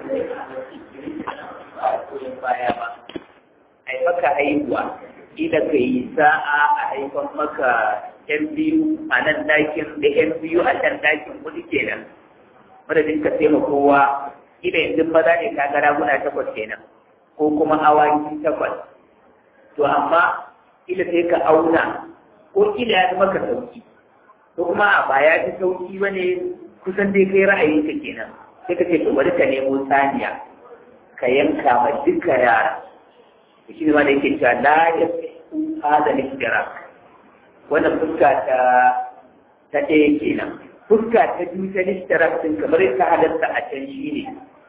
baya ba ai maka haihuwa ila ka yi sa'a a haifan maka yan biyu a nan dakin da yan biyu a can dakin kuɗi kenan madadin ka sai kowa ila yanzu maza ne ka gara guna takwas kenan ko kuma awaki takwas to amma ila sai ka auna ko ila ya maka sauki ko kuma a ba ya fi sauki ba ne kusan dai kai ra'ayinka kenan sai ka ce to bari ka nemo saniya ka yanka ma duka yara shi ne ma da yake cewa la ya fi hada ishtirak wannan fuska ta ta ɗaya kenan fuska ta biyu ta ishtirak din kamar ka halatta a can shi ne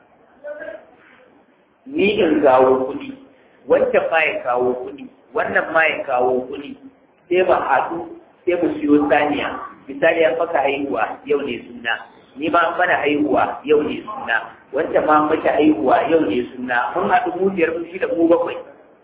ni in kawo kuɗi wancan ma ya kawo kuɗi wannan ma ya kawo kuɗi sai ba haɗu sai mu siyo saniya misali an maka haihuwa yau ne suna ni ma an mana haihuwa yau ne suna wancan ma mata haihuwa yau ne suna mun haɗu mu biyar mu shi da mu bakwai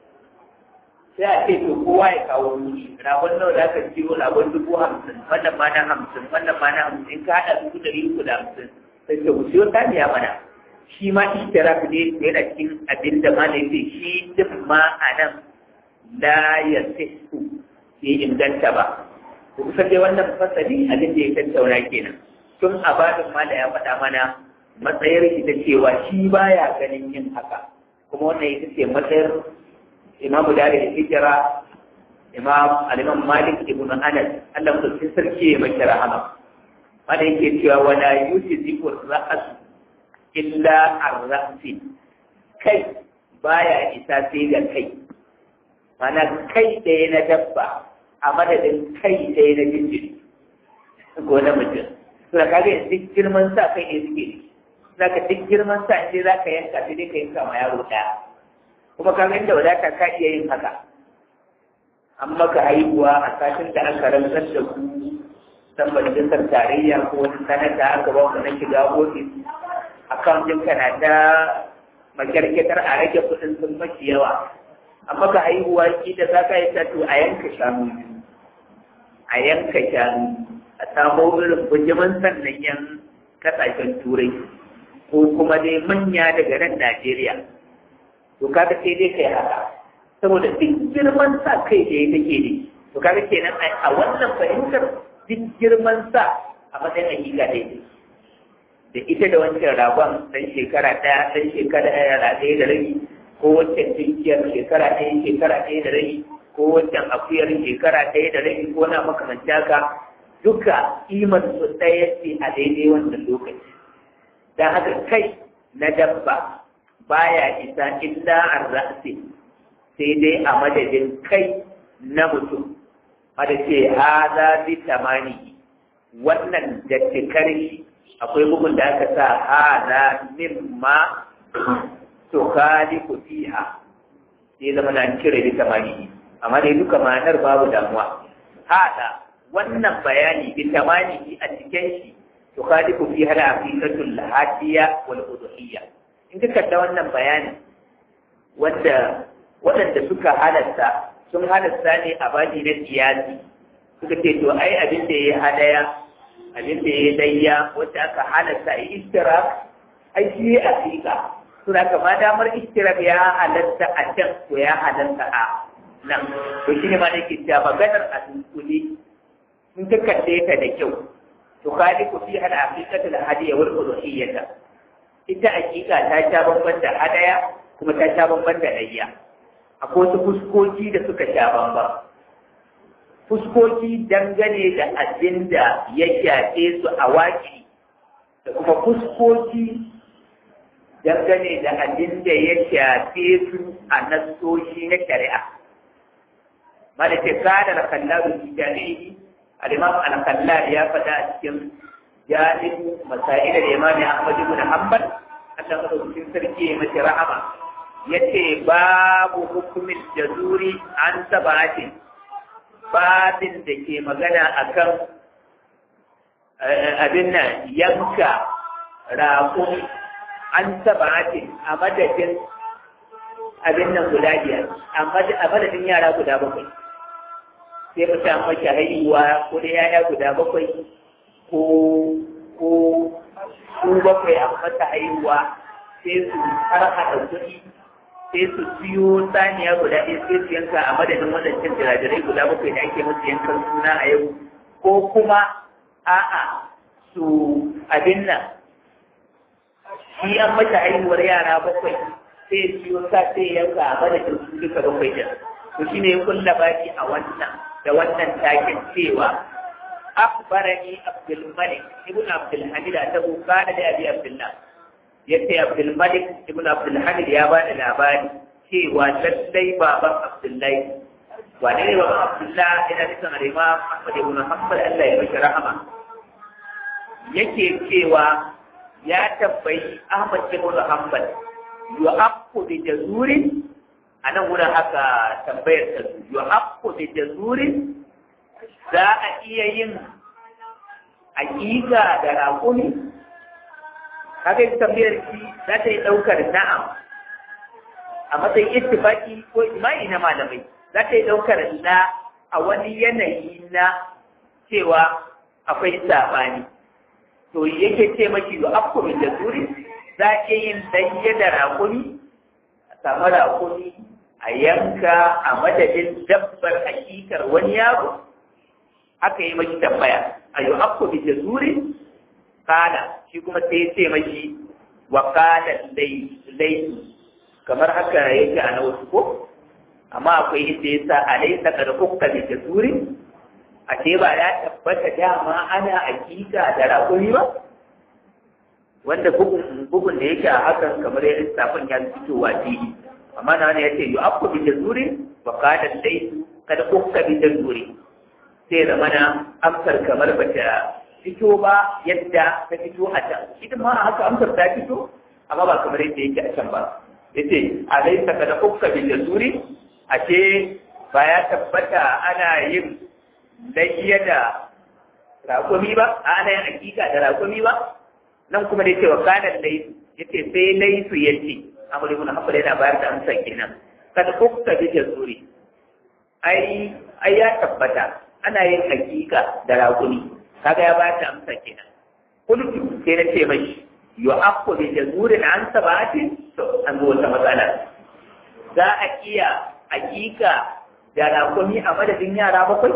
sai a ce to kowa ya kawo wuri rabon nawa da aka siyo rabon dubu hamsin wannan ma na hamsin wannan ma na hamsin ka haɗa dubu ɗari uku da hamsin sai ka siyo saniya mana shi ma ishtirak ne yana cikin abin da ma ne ce shi duk ma a nan la ya sihu ya inganta ba to kusan dai wannan fasali abin da ya tattauna kenan tun a babin ma da ya faɗa mana matsayar shi ta cewa shi baya ganin yin haka kuma wannan ita ce matsayar imamu da da hijira imam al-imam malik ibn anas Allah mutum sarki ya mashi rahama wanda yake cewa wala yusifu ra'as illa ar-ra'si kai baya isa sai da kai mana kai ɗaya na dabba a madadin kai ɗaya na jinjiri ko na mutum suna kaga duk girman sa kai ne suke za ka duk girman sa sai za ka yanka sai dai ka yanka ma yaro ɗaya kuma kaga inda wadata ka iya yin haka an maka haihuwa a satin da aka rantsar da ku san majalisar tarayya ko wani sanata aka ba ku na shiga ofis akan ɗinka na ta makyarketar a rage kuɗin sun maki yawa an maka haihuwa ki da za ka yi ta to a yanka shanu a yanka shanu a samo irin bujiman sannan yan kasashen turai ko kuma dai manya daga nan Najeriya to kaga sai dai kai haka saboda duk girman sa kai da take ne to kaga kenan a wannan fahimtar duk girman sa a matsayin hakika daidai da ita da wancan ragon dan shekara ɗaya dan shekara ɗaya da rabi ko wancan tinkiyar shekara ɗaya shekara ɗaya da rabi ko wancan akuyar shekara ɗaya da rabi ko na makamanci haka duka imar su ɗaya ce a daidai wannan lokaci don haka kai na dabba baya isa illa an ra'asi sai dai a madadin kai na mutum wanda ce haza bi tamani wannan da cikar shi akwai bugun da aka sa haza mimma to khaliqu fiha sai zama na cire bi tamani amma dai duka ma'anar babu damuwa hada wannan bayani bi tamani a cikin shi to khaliqu fiha al-aqiqatul hadiya wal udhiyya in ka kalla wannan bayanin wanda waɗanda suka halatta sun halatta ne a baji na siyasi suka ce to ai abin da ya hadaya abin da ya dayya wanda aka halatta a istirak ai shi ya aqiqa suna kama damar istirak ya halatta a can ko ya halatta a nan to shine ma nake cewa maganar a dunkule in ka kalle ta da kyau to khaliqu fi hal aqiqatul hadiya wal uluhiyyah ita aqiqa ta ta bamban da hadaya kuma ta ta bamban da layya akwai wasu fuskoki da suka sha bamban fuskoki dangane da abin da ya shafe su a waki da kuma fuskoki dangane da abin da ya shafe su a nassoshi na shari'a malaka kana da kallabu jami'i al-imam al-kallal ya faɗa a cikin jalib masail al-imam Ahmad ibn Hanbal Allah madaukakin sarki ya mace rahama yace babu hukumin jazuri an sabatin babin da ke magana akan abin nan yanka raƙun an sabatin a madadin abin nan guda biyar a madadin yara guda bakwai sai mutum mace haihuwa ko da yaya guda bakwai ko ko su bakwai a mata haihuwa sai su harhaɗa kuɗi sai su siyo saniya guda ɗaya sai su yanka a madadin waɗancan jirajirai guda bakwai da ake musu yankan suna a yau ko kuma a'a su abin nan shi an mata haihuwar yara bakwai sai siyo sa sai yanka a madadin su duka bakwai da to shi ne kulla baki a wannan da wannan takin cewa akbarani abdul malik ibn abdul hamid ta buka da abi abdullah yace abdul malik ibn abdul hamid ya bada labari cewa lallai baban abdullahi wane ne baban abdullah ina cikin al-imam ahmad ibn hanbal Allah ya mishi rahama yake cewa ya tambayi ahmad ibn hanbal yu'aqqu bi jazurin anan wurin haka tambayar ta yu'aqqu bi jazurin za a iya yin aƙiƙa da raƙumi kaga ita tambayar shi za ta yi ɗaukar na'am a matsayin ittifaki ko imani na malamai za ta yi ɗaukar na a wani yanayi na cewa akwai sabani to yake ce maki da afkumin da turi za ke yin danye da raƙumi a samu raƙumi a yanka a madadin dabbar hakikar wani yaro aka yi maki tambaya a yi afkumin da turi kana shi kuma sai ce mashi wa kana laisu kamar haka yake a na wasu ko amma akwai inda ya sa a laisa kada kuka da jasuri a ce ba ya tabbata dama ana hakika da rakuri ba wanda bugun da yake a hakan kamar ya lissafin ya fitowa fili amma na wani ya ce yi afku bi jasuri wa kana laisu kada kuka bi jasuri sai zamana amsar kamar bata fito ba yadda ta fito a can ita ma haka amsar ta fito amma ba kamar yadda yake a can ba yace alaysa kada ukka bil jasuri ace ba ya tabbata ana yin layya da rakumi ba ana yin hakika da rakumi ba nan kuma da cewa kana laisu yace sai laisu yace amr ibn hanbal yana bayar da amsa kenan kada ukka bil jasuri ai ai ya tabbata ana yin hakika da rakumi kaga ya bata amsa kenan kullu sai na ce mashi yu aqu bi jazurin an sabati to an go wata matsala za a iya hakika da rakumi a madadin yara bakwai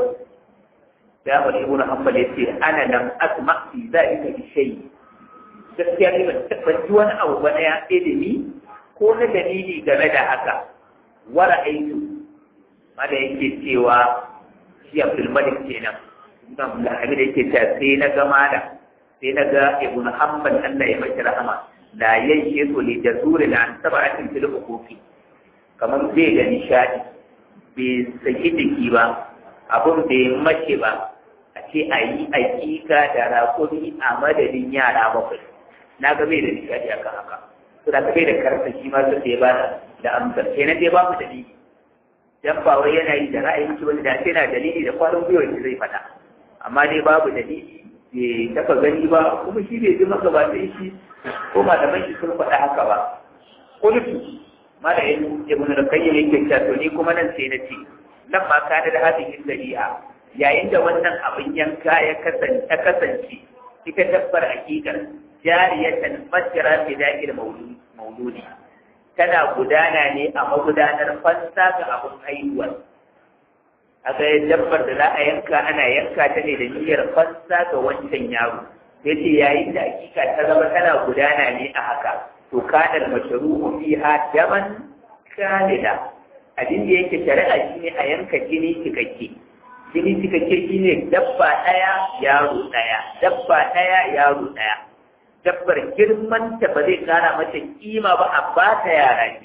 da Ahmad ibn Hanbal yace ana lam asma fi zalika bi shay gaskiya ne ban taɓa ji wani abu ba na ilimi ko na dalili game da haka wa ra'aytu ma da yake cewa shi Abdul Malik kenan Imam Al-Hamid yake cewa sai na ga malam sai na ga Ibn Hanbal Allah ya mashi rahama la yanke su li jazuri la an sab'atin fil huquqi kamar zai ga nishadi bai saki jiki ba abun bai mace ba a ce a yi aƙiƙa da rakuri a madadin yara bakwai na ga bai da nishadi akan haka to da bai da karfa shi ma sai ya bada da amsar sai na dai babu dalili dan ba wai yana yi da ra'ayin shi wani da sai na dalili da kwarin gwiwa shi zai faɗa amma dai babu dalili bai taɓa gani ba kuma shi bai ji maka ba sai shi ko malaman shi sun faɗa haka ba kullu mala yin ibn al-qayyim yake cewa to ni kuma nan sai na ce nan ma kana da hadin shari'a yayin da wannan abin yanka ya kasance ta kasance ita dabbar hakikar jariyatan masjara fi da'il mauludi tana gudana ne a magudanar fansa ga abin haihuwar aka yi dabbar da za a yanka ana yanka ta ne da niyyar fansa ga wancan yaro ya ce yayin da hakika ta zama tana gudana ne a haka to kadar masharu'u fiha daman kamila abin da yake shari'a shine a yanka jini cikakke jini cikakke shine dabba ɗaya yaro ɗaya dabba ɗaya yaro ɗaya dabbar girman ta ba zai kara mata kima ba a ba ta yara ne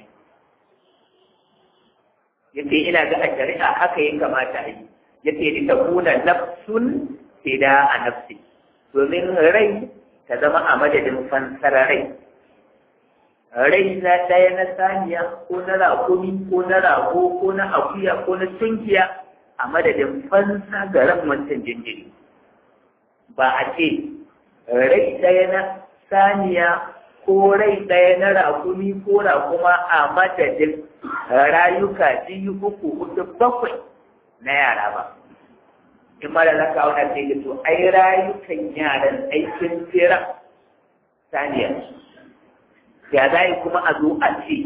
yace ina ga a shari'a haka ya kamata a yi yace da takuna nafsun fida a nafsi domin rai ta zama a madadin fansar rai rai na ɗaya na saniya ko na rakumi ko na rago ko na akuya ko na tunkiya a madadin fansa ga ran wancan jinjiri ba a ce rai ɗaya na saniya ko rai ɗaya na rakumi ko rakuma a madadin rayuka biyu uku hudu bakwai na yara ba in ma da za ka auna sai to ai rayukan yaran aikin tsira saniya ya za kuma a zo a ce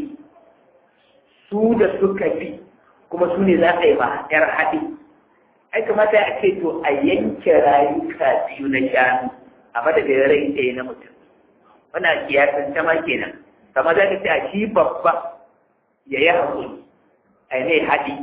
su da suka fi kuma su ne za a yi ma ‘yar haɗi ai kamata a ce to a yanke rayuka biyu na shanu a madadin rai ɗaya na mutum wana kiyasan ta ma kenan kama za ka ce a shi babba ya yi haƙuri a yi mai haɗi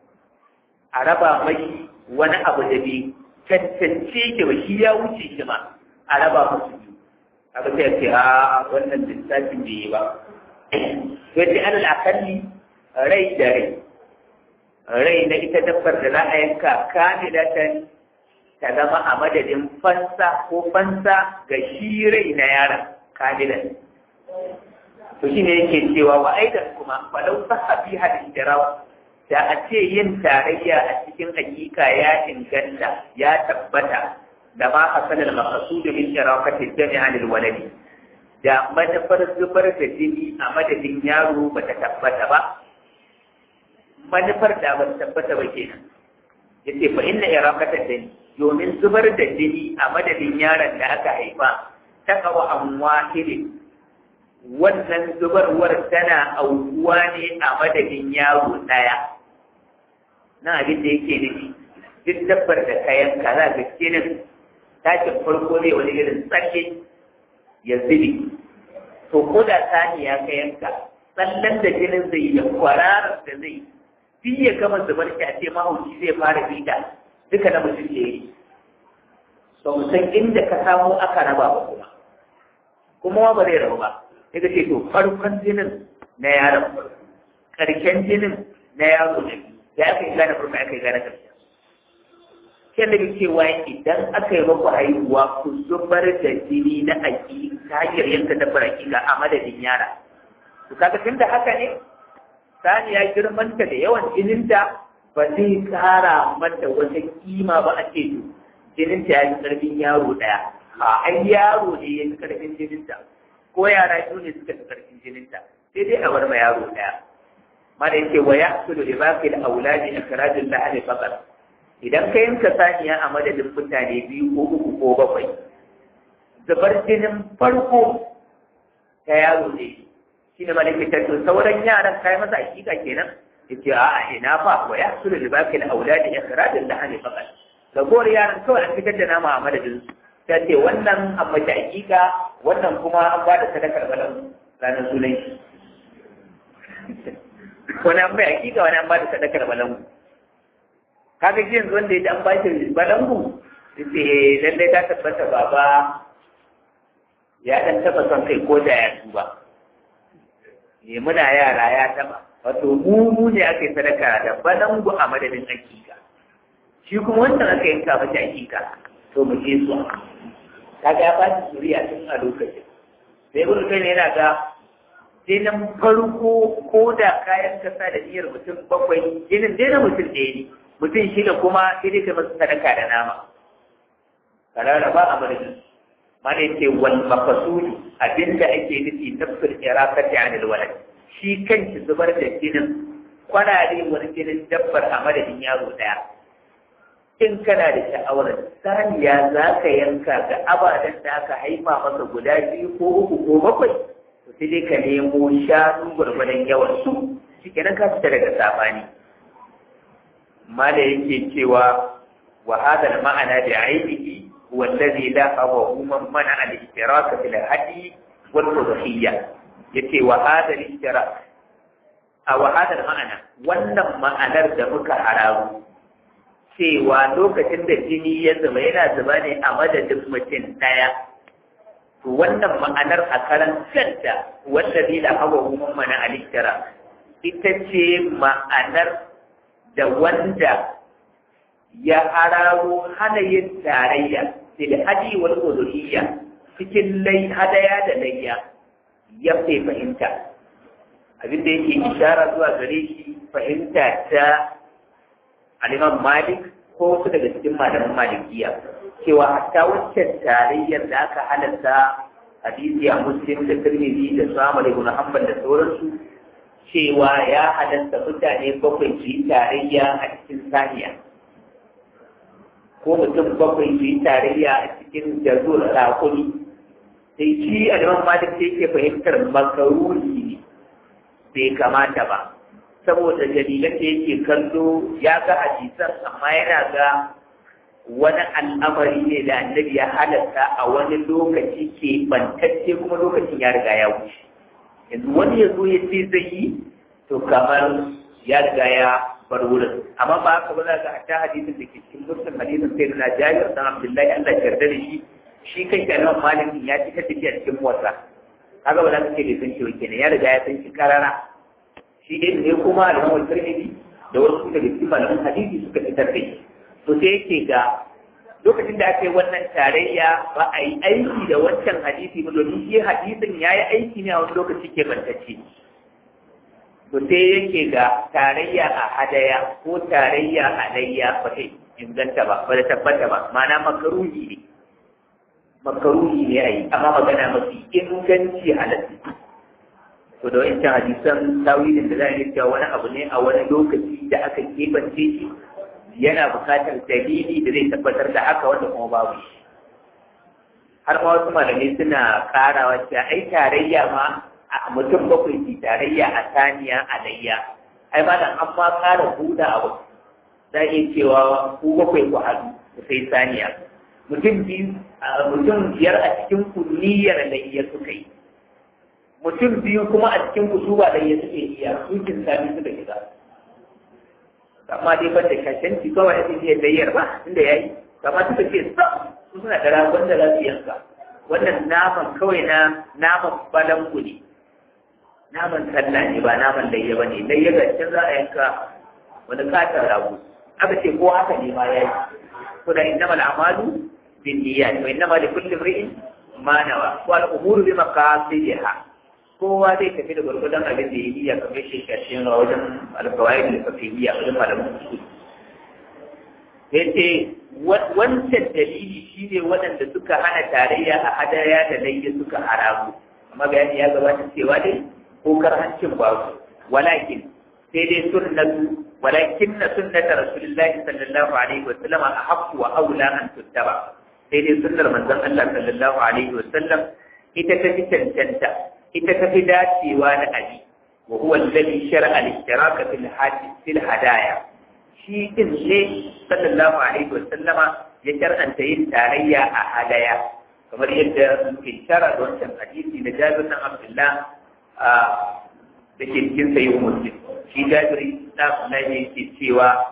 a raba mai wani abu da bai cancance ke ba shi ya wuce shi ma a raba musu biyu abu sai ce a wannan lissafin bai yi ba to ce alal akalli rai da rai rai na ita dabbar da za a yanka kamilatan ta zama a madadin fansa ko fansa ga shi rai na yaron kamilan to shine yake cewa wa aidan kuma falau sahabi hadin jarawa da a ce yin tarayya a cikin hakika ya inganta ya tabbata da ma hasanar makasudu min sharakati jami'a lil waladi da manufar zubar da jini a madadin yaro ba ta tabbata ba manufar da ba ta tabbata ba kenan yace fa inna irakata dani domin zubar da jini a madadin yaron da aka haifa ta kawo an wahidin wannan zubarwar tana aukuwa ne a madadin yaro ɗaya na abin da yake nufi duk dabbar da kayan ka za ga jinin tashin farko ne wani irin tsalle ya zubi to ko da saniya ka yanka tsallen da jinin zai yi da kwararar da zai fi ya gama zubar shi a ce mahauci zai fara bita duka na mutum da yi ba mu san inda ka samu aka raba ba kuma kuma ba zai rabu ba sai ka ce to farkon jinin na yaron ƙarshen jinin na yaro na biyu ya aka yi gane farko aka yi gane ƙarshen kyan da cewa idan aka yi maku haihuwa ku zubar da jini na aiki ta hanyar yanka dabbar hakika a madadin yara to kaga tun da haka ne saniya girmanta da yawan jininta ba zai kara mata wata kima ba a ce to jininta ya yi karfin yaro ɗaya a ai yaro ne ya yi karfin jininta ko yara biyu ne suka fi karfin jininta sai dai a bar ma yaro ɗaya mana yake wa ya su da ibaqil auladi ikhrajul lahani faqat idan ka yanka saniya a madadin mutane biyu ko uku ko bakwai zubar jinin farko ta yaro ne shi ne malaka ta to sauran yaran kai masa hakika kenan yace a ina fa wa ya su da ibaqil auladi ikhrajul lahani faqat ragowar yaran kawai an fitar da nama a madadin su ta ce wannan an mace hakika wannan kuma an ba da sadakar balan ranar sunan shi wani an bai hakika wani an ba da sadakar balangu kaga ji yanzu wanda ya ji an ba shi balangu ce lallai ta tabbata baba ya dan taba son kai ko da ya tuba ne muna yara ya taba wato mu mu ne aka yi sadaka da balangu a madadin hakika shi kuma wancan aka yanka mata hakika to mu je su kaga ya ba shi zuriya tun a lokacin sai ibn kai ne yana ga jinin farko ko da kayan kasa da niyyar mutum bakwai jinin dai na mutum ɗaya ne mutum shida kuma sai dai ka masa sadaka da nama karara ba a marjin mana yake wal mafasuli abinda ake nufi nafsul irakati anil walad shi kanshi zubar da jinin kwanare wani jinin dabbar a madadin yaro ɗaya in kana da sha'awar saniya za ka yanka ga abadan da aka haifa maka guda biyu ko uku ko bakwai to sai dai ka nemo shanu gwargwadon yawan su shi kenan ka fita daga sabani mala yake cewa wa hadha ma'ana bi aibihi huwa alladhi la hawa man mana al-ishtirak fil hadi wal udhiyya yace wa hadha al-ishtirak a wa hadha ma'ana wannan ma'anar da muka hararu cewa lokacin da jini ya zuba yana zuba ne a madadin mutum ɗaya to wannan ma'anar a karan kanta wanda zai da hawa kuma mana aliktara ita ce ma'anar da wanda ya hararo hana yin tarayya fil hadi wal uluhiyya cikin lai hadaya da layya ya fi fahimta abin da yake ishara zuwa gare shi fahimta ta al'imam malik ko wasu daga cikin malaman malikiya cewa hatta waccan tarayyar da aka halatta hadisi a muslim da tirmidhi da su amal ibn hanbal da sauransu cewa ya halatta mutane bakwai su yi tarayya a cikin saniya ko mutum bakwai su yi tarayya a cikin jazur rakuni sai shi a liman malik sai yake fahimtar makaruni ne bai kamata ba saboda dalilan da yake kallo ya ga hadisan amma yana ga wani al'amari ne da annabi ya halatta a wani lokaci ke bantacce kuma lokacin ya riga ya wuce yanzu wani ya zo ya ce zai yi to kamar ya riga ya bar wurin amma ba haka ba za ka hatta hadisin da ke cikin muslim hadisin sai na jabir dan abdullahi Allah ya yarda da shi shi kai kalmar malikin ya ci ta tafiya cikin wasa kaga ba za ka ce bai san shi wa kenan ya riga ya san shi karara shi dai ne kuma al-Imam Tirmidhi da wasu daga cikin malaman hadisi suka fitar da shi to sai yake ga lokacin da aka yi wannan tarayya ba a yi aiki da wancan hadisi ba domin shi hadisin ya yi aiki ne a wani lokaci ke bantacce to sai yake ga tarayya a hadaya ko tarayya a layya ba ta inganta ba ba da tabbata ba ma'ana makaruhi ne makaruhi ne a yi amma magana mafi inganci halatta to da wancan hadisan tawilin da za a yi cewa wani abu ne a wani lokaci da aka kebance shi yana bukatar dalili da zai tabbatar da haka wanda kuma babu shi har ma wasu malamai suna karawa cewa ai tarayya ma a mutum bakwai ki tarayya a saniya a layya ai ma dan an ma kara huda abu za a iya cewa ku bakwai ku haɗu ku sai saniya mutum biyu mutum biyar a cikin ku niyyar layya suka yi mutum biyu kuma a cikin ku su ba layya suke iya sukin sami suka shiga amma dai ban da kashanci kawai ake iya layyar ba inda ya yi kama suka ce sa su suna da ragon da za su yanka wannan naman kawai na naman balangu ne naman sallah ne ba naman layya ba ne layya ga can za a yanka wani katon rago aka ce ko haka ne ma ya yi ko da inna mal amalu bin niyyat wa inna ma li kulli imri'in ma nawa wal umuru bi maqasidiha kowa zai tafi da gwargwadon abin da ya yi ya kamar shi kashin wajen alkawai da kafiyya wajen malamin su ya ce wancan dalili shi ne waɗanda suka hana tarayya a hadaya da layya suka haramu amma bayani ya gabata cewa dai ko karhancin babu walakin sai dai sunnatu walakin na sunnata rasulullahi sallallahu alaihi wa sallam a haqqu wa aula an tuttaba sai dai sunnar manzon Allah sallallahu alaihi wa sallam ita ta fi cancanta ita ta fi dacewa da abi wa huwa alladhi shar'a al-ishtiraka fil hadith fil hadaya shi din ne sallallahu alaihi wa sallama ya shar'anta yin tarayya a hadaya kamar yadda muke shara da wancan hadisi na Jabir bin Abdullah da ke cikin sayi muslim shi Jabir na na yake cewa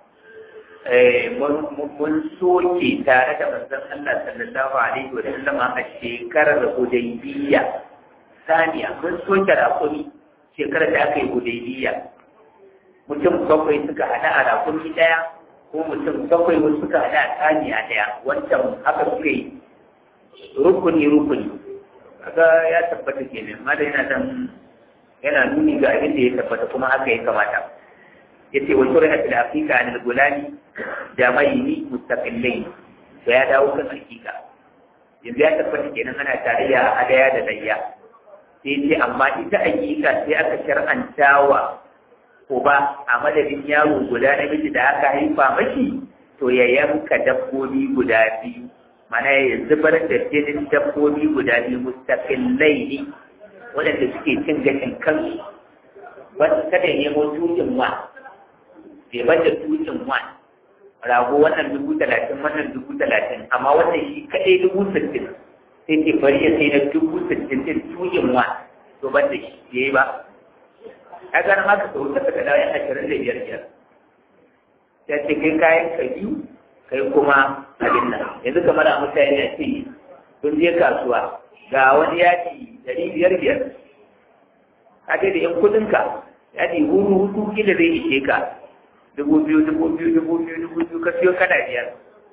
mun soke tare da manzon Allah sallallahu alaihi wa sallama a shekarar Hudaybiyya saniya mun soke rakumi shekarar da aka yi hudaybiya mutum bakwai suka hada a rakumi daya ko mutum bakwai wasu suka hada a saniya daya wancan haka suka yi rukuni rukuni kaga ya tabbata kenan ma da yana dan yana nuni ga abin da ya tabbata kuma haka ya kamata yace wa shuri'a fil aqiqa an al-gulani jamaini mustaqillai to ya dawo kan aqiqa yanzu ya tabbata kenan ana tarayya a hadaya da layya sai ce amma ita aƙiƙa sai aka shar'anta wa uba a madadin yaro guda namiji da aka haifa mashi to ya yanka dabbobi guda biyu mana ya zubar da jinin dabbobi guda biyu mustaqillai ne waɗanda suke cin gashin kansu wanda kada ya nemo tutun wa bai bada tutun wa rago wannan dubu talatin wannan dubu talatin amma wannan shi kaɗai dubu sittin sai ce bari ya sai na dubu sittin din tuyin wa to ban da shi ya yi ba a ganin haka sau ta daga dawo ashirin da biyar biyar ya ce kai kayan ka biyu kai kuma abin nan yanzu kamar a mutane ya ce sun je kasuwa ga wani yaji dari biyar biyar ka ce da yan kudinka yaji huru hudu kila zai ishe ka dubu biyu dubu biyu dubu biyu dubu biyu ka siyo kana biyar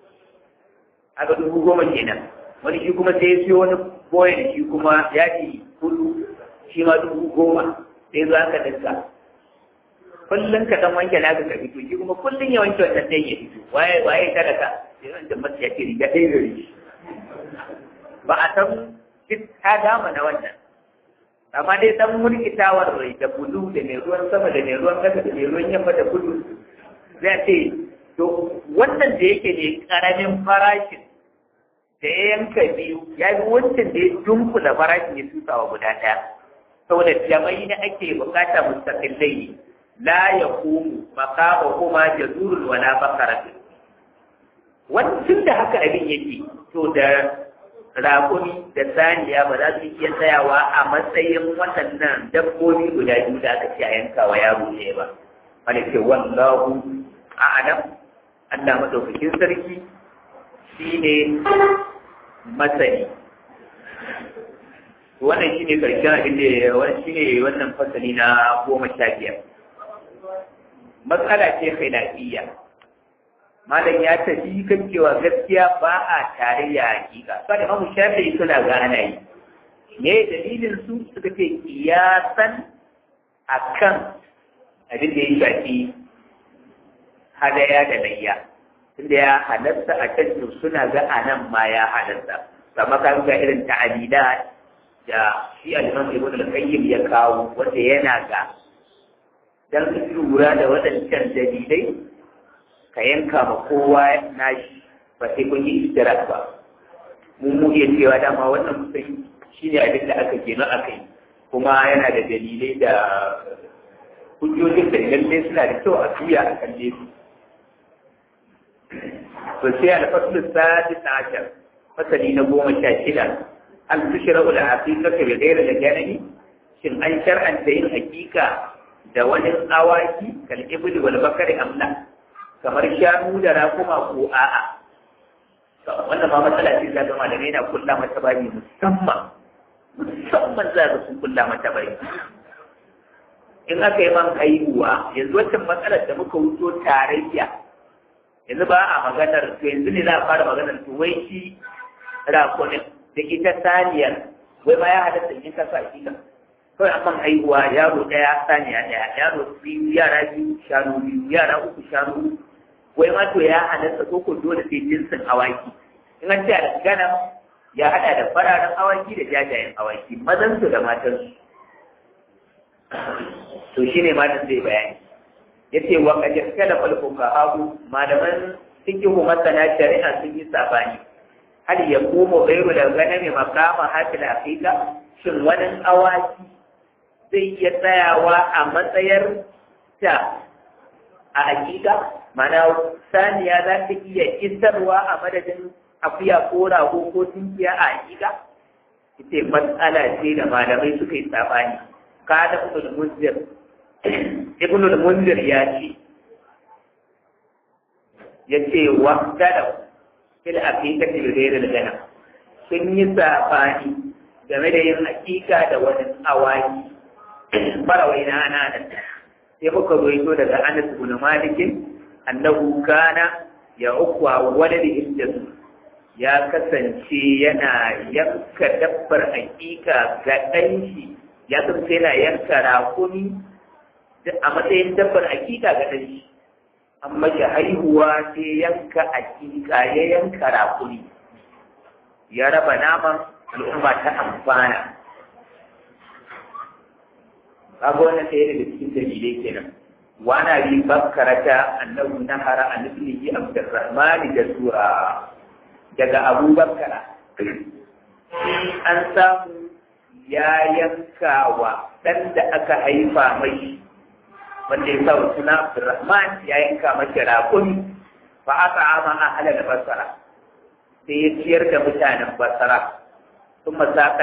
aka dubu goma kenan wani shi kuma sai ya siyo wani boyen shi kuma yaji hudu shi ma dubu goma sai zo aka dinka kullum ka dan wanke naka ka fito shi kuma kullum ya wanke wannan dai ya fito waye waye talaka sai wanda masu ya ce riga ɗaya gari ba a san duk ta dama na wannan amma dai dan murkitawar rai da bulu da mai ruwan sama da mai ruwan kasa da mai ruwan yamma da kudu zai ce to wannan da yake ne karamin farashin da ya yanka biyu ya yi wancan da ya dunkula farashin ya tusa wa guda ɗaya saboda jamai na ake bukata mustaqillai ne la ya kumu makama kuma jazurul wala bakaratu wancan da haka abin yake to da rakumi da saniya ba za su iya tsayawa a matsayin waɗannan dabbobi guda biyu da aka ce a yanka wa yaro ne ba wani ce wallahu a'lam Allah madaukakin sarki shine masani wannan shine karshen abin da wannan shine wannan fasali na goma sha biyar matsala ce khilafiyya malam ya tafi kan cewa gaskiya ba a tarayya hakika ba da mamu shafi'i suna ga ana yi me dalilin su suka ce kiyasan akan abin da ya shafi hadaya da layya tunda ya halatta a can suna ga anan ma ya halatta kamar kan ga irin ta'alila da shi al-Imam Ibn al-Qayyim ya kawo wanda yana ga dan lura da waɗancan dalilai ka yanka ma kowa nashi ba sai kun yi istirak ba mun mu iya cewa dama wannan mutum shine abin da aka gina aka yi kuma yana da dalilai da hujjojin da idan dai suna da kyau a tuya a kalle su to sai al-fasl sadis ashar fasali na goma sha shida hal tushra'u al-aqiqatu bi ghayri al-janani shin an shar'anta yin hakika da wani awaki kal ibli wal bakari amla kamar shanu da rakuma ko a'a wannan ma matsala ce za ga malamai na kulla mata bani musamman musamman za ga sun kulla mata bani in aka yi man haihuwa yanzu wancan matsalar da muka wuto tarayya yanzu ba a maganar to yanzu ne za a fara maganar to wai shi rakunin da ita saniyar wai ma ya halatta in ta sa shi kawai an man haihuwa yaro ɗaya saniya ɗaya yaro biyu yara biyu shanu biyu yara uku shanu wai ma to ya halatta ko ko dole sai jinsin awaki in an ce a gana ya haɗa da fararen awaki da jajayen awaki mazan su da matan su to shine matan zai bayani yace wa qad ikhtalafa al-fuqaha malaman fiqhu masana shari'a sun yi sabani hal yaqumu ghayru al-ghanami maqama hakil aqiqa shin wani awaki zai iya tsayawa a matsayar ta a hakika mana saniya za ta iya isarwa a madadin akuya ko rago ko tunkiya a hakika ita matsala ce da malamai suka yi sabani kada ibn munzir ibn munzir ya ce ya ce wa kada fil aqiqa fil ghayr al gana sun yi sabani game da yin hakika da wani awaki farawai na ana da sai muka roito daga Anas ibn Malik annahu kana ya ukwa waladi indasu ya kasance yana yanka dabbar hakika ga ɗan shi ya kasance yana yanka rakumi a matsayin dabbar hakika ga ɗan shi an mashi haihuwa sai yanka hakika ya yanka rakumi ya raba naman al'umma ta amfana kaga wannan ɗaya daga cikin dalilai kenan wana bi bakkarata annahu nahara an ibnihi abdurrahman da sura daga abu bakkara an samu ya yanka wa ɗan da aka haifa mai wanda ya sa suna abdurrahman ya yanka mashi raƙumi fa aka ama ahalar basara sai ya ciyar da mutanen basara ثم ساق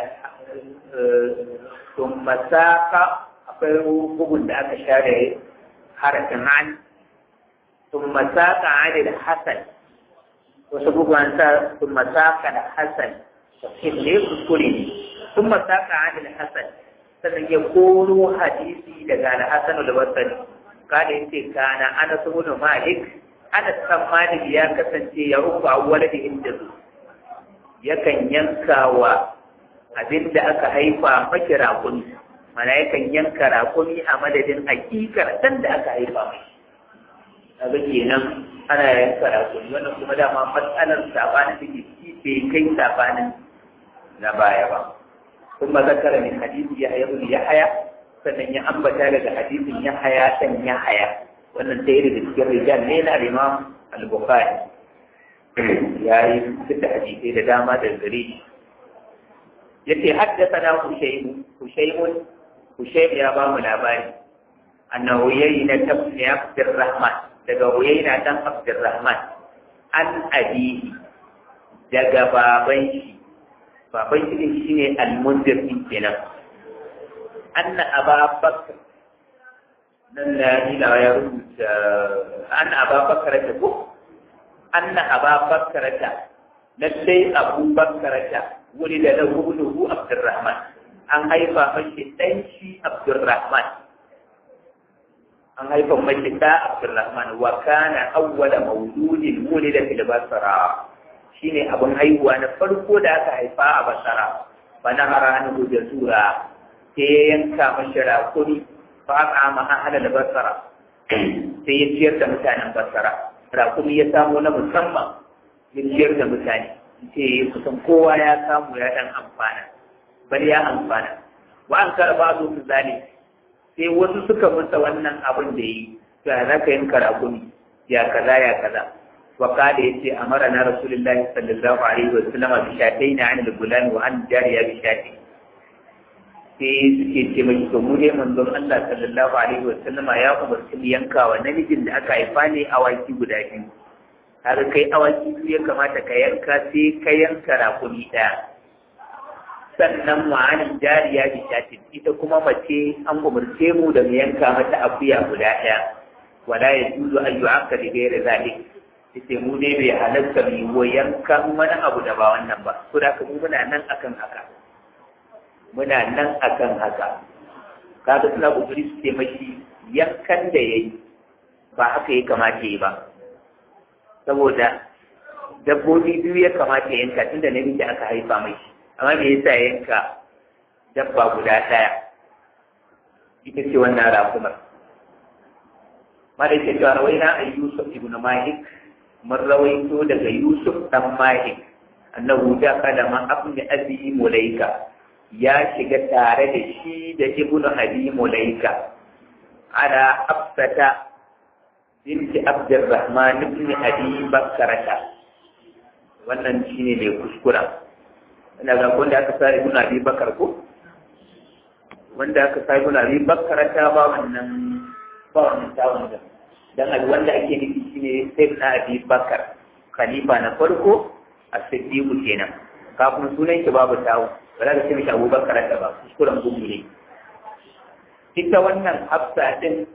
ثم ساق akwai bugun da aka share harafin an ثم ساق عن الحسن wasu bugun sa ثم ساق الحسن tafsir ne kuskure ne ثم ساق عن الحسن sannan ya koro hadisi daga al-hasan al-basri kada yace kana ana ibn malik ana san malik ya kasance ya rufu awwaladi inda su yakan yanka wa abin da aka haifa maki rakumi mana yakan yanka rakumi a madadin hakikar dan da aka haifa mai kaga kenan ana yanka rakumi wannan kuma dama matsalar sabanin da ke ciki bai kai sabanin na baya ba kuma zakara min hadisi ya haya ya haya sannan ya ambata daga hadisin ya haya dan ya haya wannan ɗaya daga cikin rijal ne na imam al-bukhari ya yi fita hadisai da dama da gare shi yace haddathana Hushaymu Hushaymun Hushaym ya ba mu labari annahu yayna tabni Abdurrahman daga Uyayna dan Abdurrahman an abihi daga baban shi baban shi din shine al-Munzir din kenan anna Aba Bakr nan da ila ya rubuta anna Aba Bakr ta ko anna Aba Bakr ta lallai Abu Bakr ta wuri da na hudu Abdurrahman an haifa mashi ɗan shi Abdurrahman an haifa mashi ɗa Abdurrahman wa kana awwala mauludin wulida fil basra shine abin haihuwa na farko da aka haifa a basara bana haranu da sura sai ya yanka mashi rakuri fa aka ma ahla basara sai ya ciyar da mutanen basara rakuri ya samu na musamman ya ciyar da mutane ce kusan kowa ya samu ya dan amfana bari ya amfana wa an karba su su zali sai wasu suka musa wannan abin da yi ya za ka yanka rakumi ya kaza ya kaza wa kada yace amara na rasulullahi sallallahu alaihi wa sallam bi shatayn an al-gulam wa an jariya bi shatayn sai suke ce mai to mu dai manzon Allah sallallahu alaihi wa sallam ya umarci mu yanka wa namijin da aka haifa ne awaki guda biyu har kai awaki biyu ya kamata ka yanka sai ka yanka rakumi ɗaya sannan ma'anin jariya bi shatin ita kuma mace an umarce mu da mu yanka mata akuya guda ɗaya wala ya juzu an yi aka da gaira zalik ita mu ne bai halatta mu yi wa yankan wani abu da ba wannan ba ko da mu muna nan akan haka muna nan akan haka kaga suna kokari su taimaki yankan da yayi ba haka ya kamata yi ba saboda dabbobi biyu ya kamata yanka tunda namiji aka haifa mai amma me yasa yanka dabba guda ɗaya ita ce wannan rakumar mara yake cewa rawaina a yusuf ibn malik mun rawaito daga yusuf dan malik annahu da kada ma abni abi mulaika ya shiga tare da shi da ibnu abi mulaika ala afsata binti abdurrahman ibn abi bakarata wannan shine mai kuskura ina ga wanda aka sa ibn abi bakar ko wanda aka sa ibn abi bakarata ba wannan ba wannan tawon da dan abi wanda ake nufi shine sai na abi bakar khalifa na farko a siddiqu kenan kafin sunan ki babu tawo ba za ka ce mishi abubakar da ba kuskuren gumu ne ita wannan hafsa din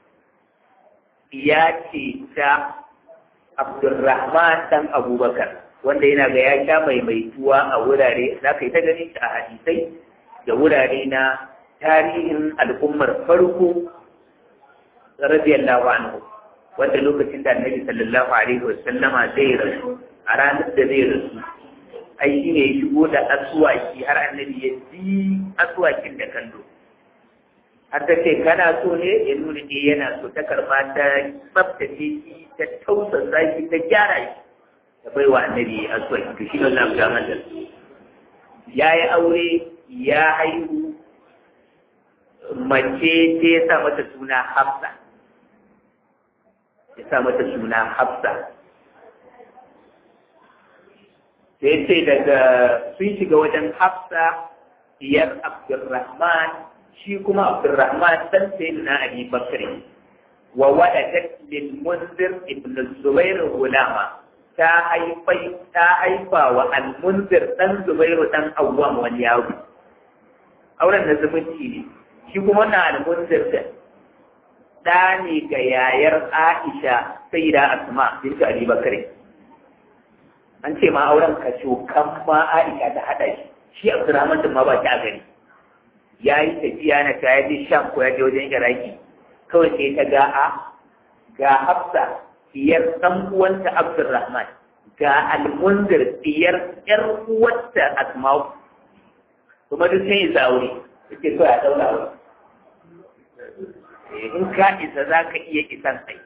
ya ce ta Abdulrahman dan Abubakar wanda yana ga ya sha maimaituwa a wurare za ka yi ta ganin shi a hadisai da wurare na tarihin al'ummar farko radiyallahu anhu wanda lokacin da annabi sallallahu alaihi wa sallama zai rasu a ranar da zai rasu ai shi ne ya shigo da asuwaki har annabi ya ji asuwakin da kallo har ta ce kana so ne ya nuna ne yana so ta karba ta tsaftace shi ta tausasa shi ta gyara shi ta bai wa annabi asuwaki to shi ne Allah ya mata ya yi aure ya haihu mace ce ya sa mata suna Hafsa ya sa mata suna Hafsa sai ce daga sun shiga wajen Hafsa diyar Abdurrahman shi kuma Abdurrahman dan sayyidina Ali Bakr wa waladat lil Munzir ibn Zubair gulama ta haifai ta haifa wa al-Munzir dan Zubairu dan Awwam wani yaro auren da zumunci ne shi kuma wannan al-Munzir da da ne ga yayar Aisha sayyida Asma bint Ali Bakr an ce ma auren ka kan ma Aisha ta hada shi shi Abdurrahman din ma ba ta gani ya yi tafiya na ta yaje Sham ko ya je wajen Iraki kawai sai ta ga a ga Hafsa diyar dan uwanta Abdurrahman ga Al-Munzir diyar yar uwarta Asma'u kuma duk sai isa aure yake so ya daura aure in ka isa za ka iya isan sai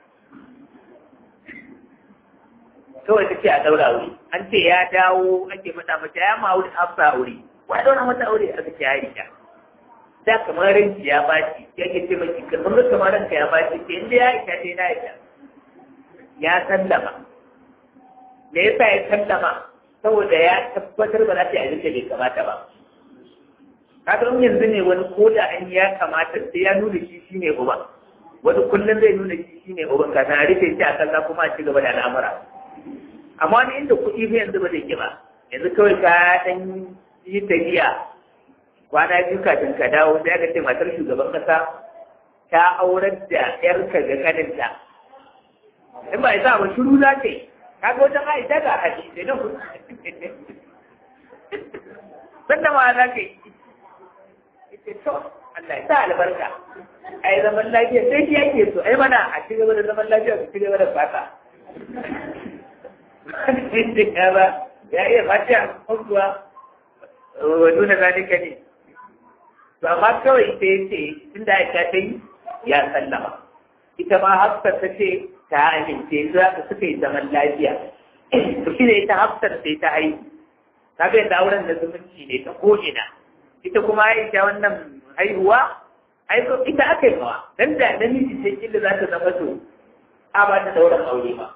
kawai ta ce a daura aure an ce ya dawo ake mata mata ya ma aure hafsa aure wa ya daura mata aure aka ce ya rika da kamar ranki ya baci ya ke ce maki kamar da kamar ranka ya baci ce inda ya ita ce na ita ya sallama me yasa ya sallama saboda ya tabbatar ba za ta yi abin da bai kamata ba kaga in yanzu ne wani ko da an ya kamata sai ya nuna shi shine uban wani kullum zai nuna shi shine uban kafin a rufe shi a kalla kuma a ci gaba da al'amura amma wani inda kuɗi fa yanzu ba zai ki ba yanzu kawai ka dan yi tafiya kwana biyu kafin ka dawo sai aka ce matar shugaban kasa ta aurar da yarka ga kaninta in ba isa ba shiru za ta yi kaga wajen aisha ga haji sai nan sanda ma za ka yi ita to Allah ya sa albarka ai zaman lafiya sai shi yake so ai mana a ci gaba da zaman lafiya ku ci gaba da fata ba ya iya fata kuwa wa nuna zalika ne to amma kawai ita ya ce tun da aisha ta yi ya sallama ita ma hafsar ta ce ta amince za ka suka yi zaman lafiya to shi ne ita hafsar sai ta haihu ta bai da auren da zumunci ne ta ko'ina ita kuma aisha wannan haihuwa aiko ita aka yi mawa dan da namiji sai killa za ta zama to a ba ta dauran aure ba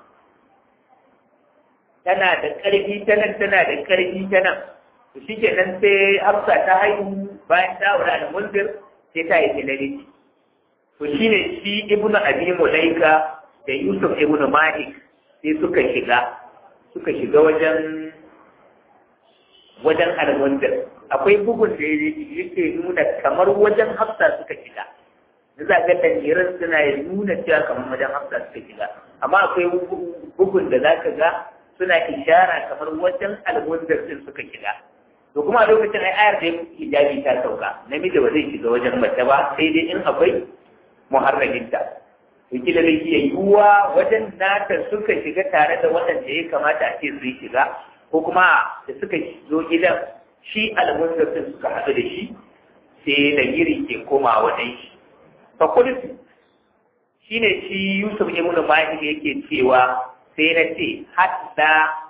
tana da ƙarfi ta nan tana da ƙarfi ta nan to shi ke nan sai hafsa ta haihu bayan ta aure da munzir sai ta yi tilaliti to shi ne shi ibnu abi mulaika da yusuf ibnu malik sai suka shiga suka shiga wajen wajen almundir akwai bugun da yake nuna kamar wajen hafsa suka shiga da za ga tanjiran suna nuna cewa kamar wajen hafsa suka shiga amma akwai bugun da za ka ga suna ishara kamar wajen almundir din suka shiga to kuma a lokacin ai ayar da hijabi ta sauka namiji ba zai shiga wajen mace ba sai dai in akwai muharraminta to kila da iya yiwuwa wajen nata suka shiga tare da waɗanda ya kamata a ce su yi shiga ko kuma da suka zo gidan shi almunzafin suka haɗu da shi sai da giri ke koma wajen shi fa kulisu shi ne shi yusuf ibn mahir yake cewa sai na ce hatta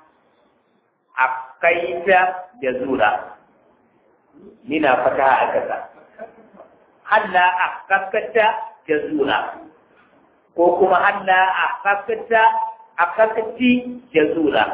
akaita da zura nina fata a kasa halla akakata da zura ko kuma halla akakata akakati da zura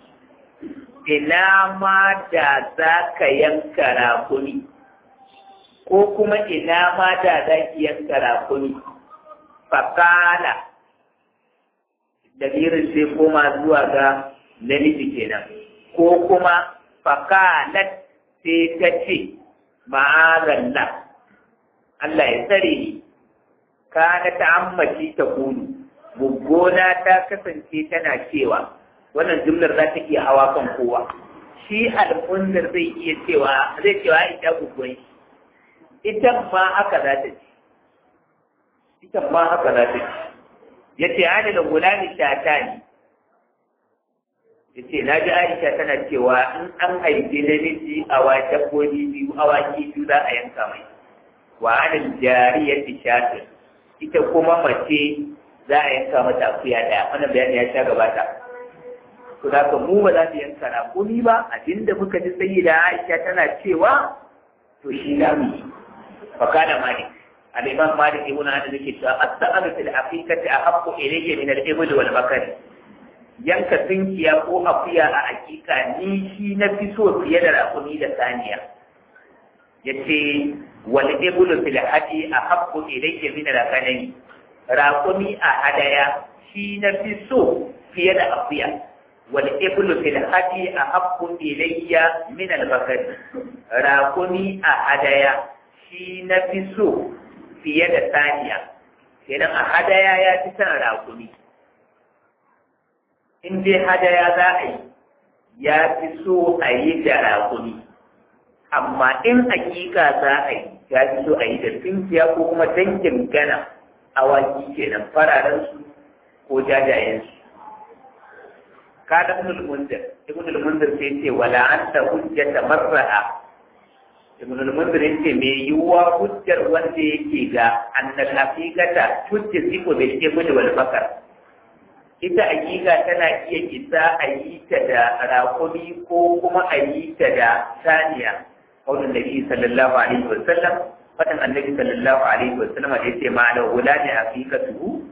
ina ma da za ka yanka rakuni ko kuma ina ma da za ki yanka rakuni fakala damirin sai koma zuwa ga namiji kenan ko kuma fakalat sai ta ce ma'azalla Allah ya tsare ni kana ta ammaci ta kunu buggona ta kasance tana cewa wannan jumlar za ta iya hawa kan kowa shi al'ummar zai iya cewa zai cewa ita guggon ita ma haka za ta ci ita ma haka za ta ci ya ce ani da gulani shata ne ya ce na ji aisha tana cewa in an haifi namiji a wa dabbobi biyu awaki biyu za a yanka mai wa anil jariyati shatin ita kuma mace za a yanka mata akuya daya wannan bayani ya sha gabata to da ka mu ba za mu yanka raƙumi ba abinda muka ji sai da Aisha tana cewa to shi da mu fa kana malik al-imam malik ibn anas yake cewa as-sa'alu fil aqiqati ahabbu ilayya min al-ibli wal bakari yanka tunkiya ko akuya a hakika ni shi na fi so fiye da raƙumi da saniya yace wal iblu fil hadi ahabbu ilayya min al-ghanami raƙumi a hadaya shi na fi so fiye da akuya wal iblu fil hadi ahabbu ilayya min al-bakari raƙumi a hadaya shi na fi so fiye da saniya kenan a hadaya ya fi son raƙumi in dai hadaya za a yi ya fi so a yi da raƙumi amma in hakika za a yi ya fi so a yi da tunkiya ko kuma dangin gana awaki kenan fararensu ko jajayensu kada ibn al-munzir ibn al-munzir sai ce wala anta hujjata marra'a ibn al-munzir yace me yuwa hujjar wanda yake ga annal haqiqata tujzibu bil ibn wal bakar ita hakika tana iya isa a yi ta da rakumi ko kuma a yi ta da saniya qaulun nabi sallallahu alaihi wa sallam fatan annabi sallallahu alaihi wa sallam da yace ma da wulani haqiqatuhu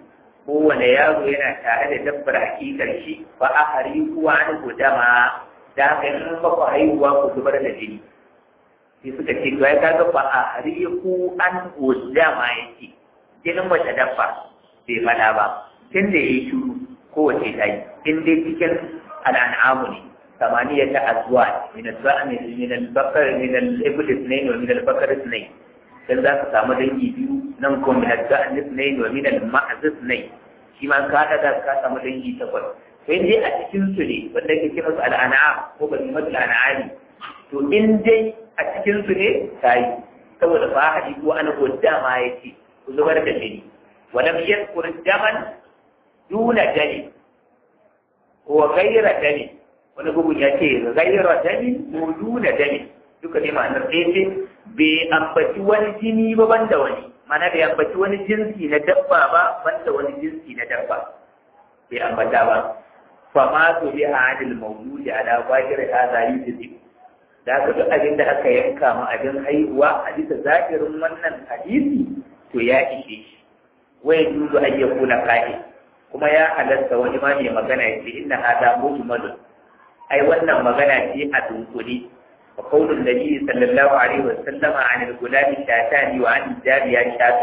kowane yaro yana tare da dabbar hakikar shi fa a hari kuwa an gudama da haka in ba ku haihuwa ku zubar da jini sai suka ce to ya kaga fa a hari ku an gudama yake jinin wata dabba bai fada ba tun da ya yi shuru kowace ta yi in dai cikin al'an'amu ne ثمانية أزواج من الضأن من البقر من الإبل اثنين ومن البقر اثنين dan za ka samu dangi biyu nan ko min al-da'an ithnain wa min al-ma'z ithnain shi ma ka da ka samu dangi takwas to in dai a cikin su ne wanda yake kira su al-an'am ko ba su mata al-an'ami to in dai a cikin su ne tayi saboda ba hadi ko an godda ma yake ku zubar da jini wa lam yadhkur daman duna dali wa ghayra dali wani bugun ya ce ghayra dali ko duna dali duka ne ma'anar ɗaya ce bai ambaci wani jini ba banda wani mana bai ambaci wani jinsi na dabba ba banda wani jinsi na dabba bai ambata ba fa ma su bi hadil mawludi ala zahir hadha yuzib da ka duk abin da aka yanka ma abin haihuwa a bisa zahirin wannan hadisi to ya ishe shi wai dudu an yakuna qa'i kuma ya halatta wani ma ne magana ya ce inna hada mujmalun ai wannan magana ce a dunkule وقول النبي صلى الله عليه وسلم عن الغلام شاتان وعن الجارية شات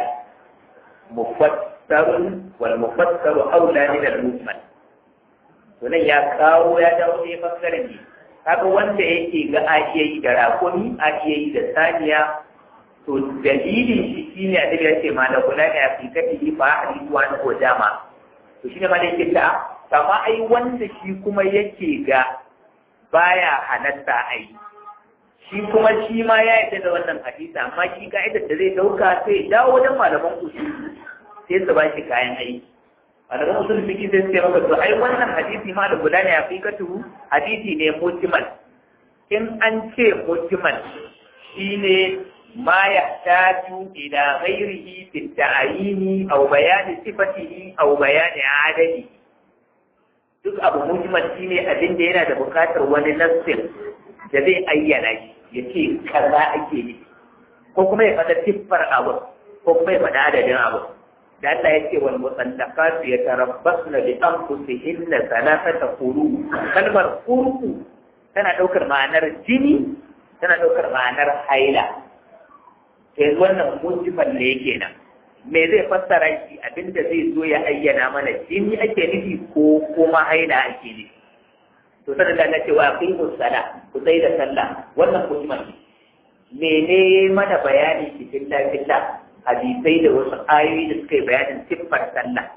مفسر والمفسر أولى من المجمل sunan ya kawo ya dawo ne bangaren ne kaga wanda yake ga a iya yi da rakumi a iya yi da saniya to dalilin shi shine a ya ce ma da kula ne a fikati fa a rikuwa na ko dama to shine ma da yake ta kama ai wanda shi kuma yake ga baya halatta ai shi kuma shi ma ya yarda da wannan hadisi amma shi ka'idar da zai dauka sai dawo wajen malaman usul sai su ba shi kayan aiki malaman usul fiki sai sai maka to ai wannan hadisi ma da guda ne a fikatu hadisi ne mujmal in an ce mujmal shine ma yahtaju ila ghairihi fi ta'ayini aw bayani sifatihi aw bayani adadi duk abu mujmal shine abin da yana da bukatar wani nassin da zai ayyana shi ya ce kaza ake yi ko kuma ya faɗa siffar abu ko kuma ya faɗa adadin abu da Allah ya ce wal musallaqat yatarabbasna bi anfusihinna thalathata quru kalmar quru tana daukar ma'anar jini tana daukar ma'anar haila sai wannan mujmal ne kenan me zai fassara shi abinda zai zo ya ayyana mana jini ake nufi ko kuma haila ake nufi to sanin da na cewa aqimu sala ku sai da sallah wannan muhimman ne mene mana bayani cikin lafilla hadisai da wasu ayoyi da suka yi bayanin siffar sallah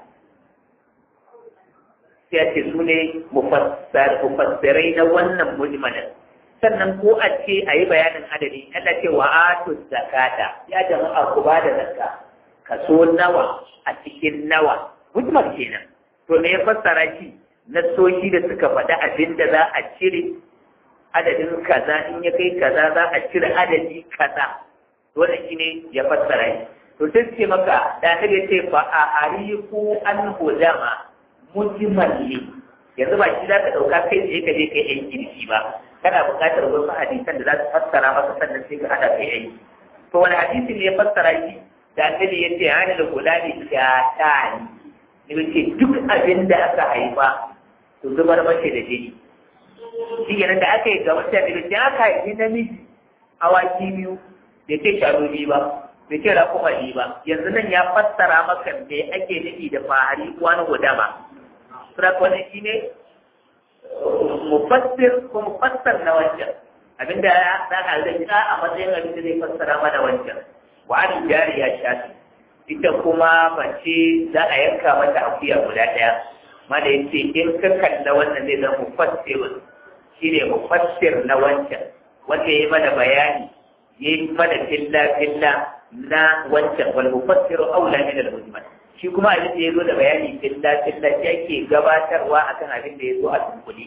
sai a ce su ne mufassirai na wannan mujmalin sannan ko a ce a yi bayanin adadi Allah ce wa atu zakata ya jama'a ku ba da zakka kaso nawa a cikin nawa mujmal kenan to me ya fassara shi nassoshi da suka faɗi abin da za a cire adadin kaza in ya kai kaza za a cire adadi kaza dole shi ne ya fassara shi to sai ce maka da ta ce fa a ariku an hudama mujmal ne yanzu ba shi za ka ɗauka kai tsaye ka je kai yan kirki ba kana buƙatar wasu hadisan da za su fassara maka sannan sai ka haɗa kai aiki to wani hadisi ne ya fassara shi da annabi ya ce hana da kula da shatani ne ce duk abin da aka haifa to zubar mace da jini shi kenan da aka yi ga wata da da aka haifi namiji awaki biyu da ce sharo biyu ba da ce rakuma biyu ba yanzu nan ya fassara maka me ake nufi da fahari wani gudama sura wani shi ne mufassir ko mufassar na wancan abinda ya da zai a matsayin abin da zai fassara mana wancan wa an jariya shafi ita kuma mace za a yanka mata akuya guda ɗaya mana yace in ka kalla wannan zai zama mufassir shine mufassir na wancan wanda yayi mana bayani yayi mana filla filla na wancan wal mufassiru aula min al mujmal shi kuma abin da yazo da bayani filla filla shi ake gabatarwa akan abin da yazo a tunkuli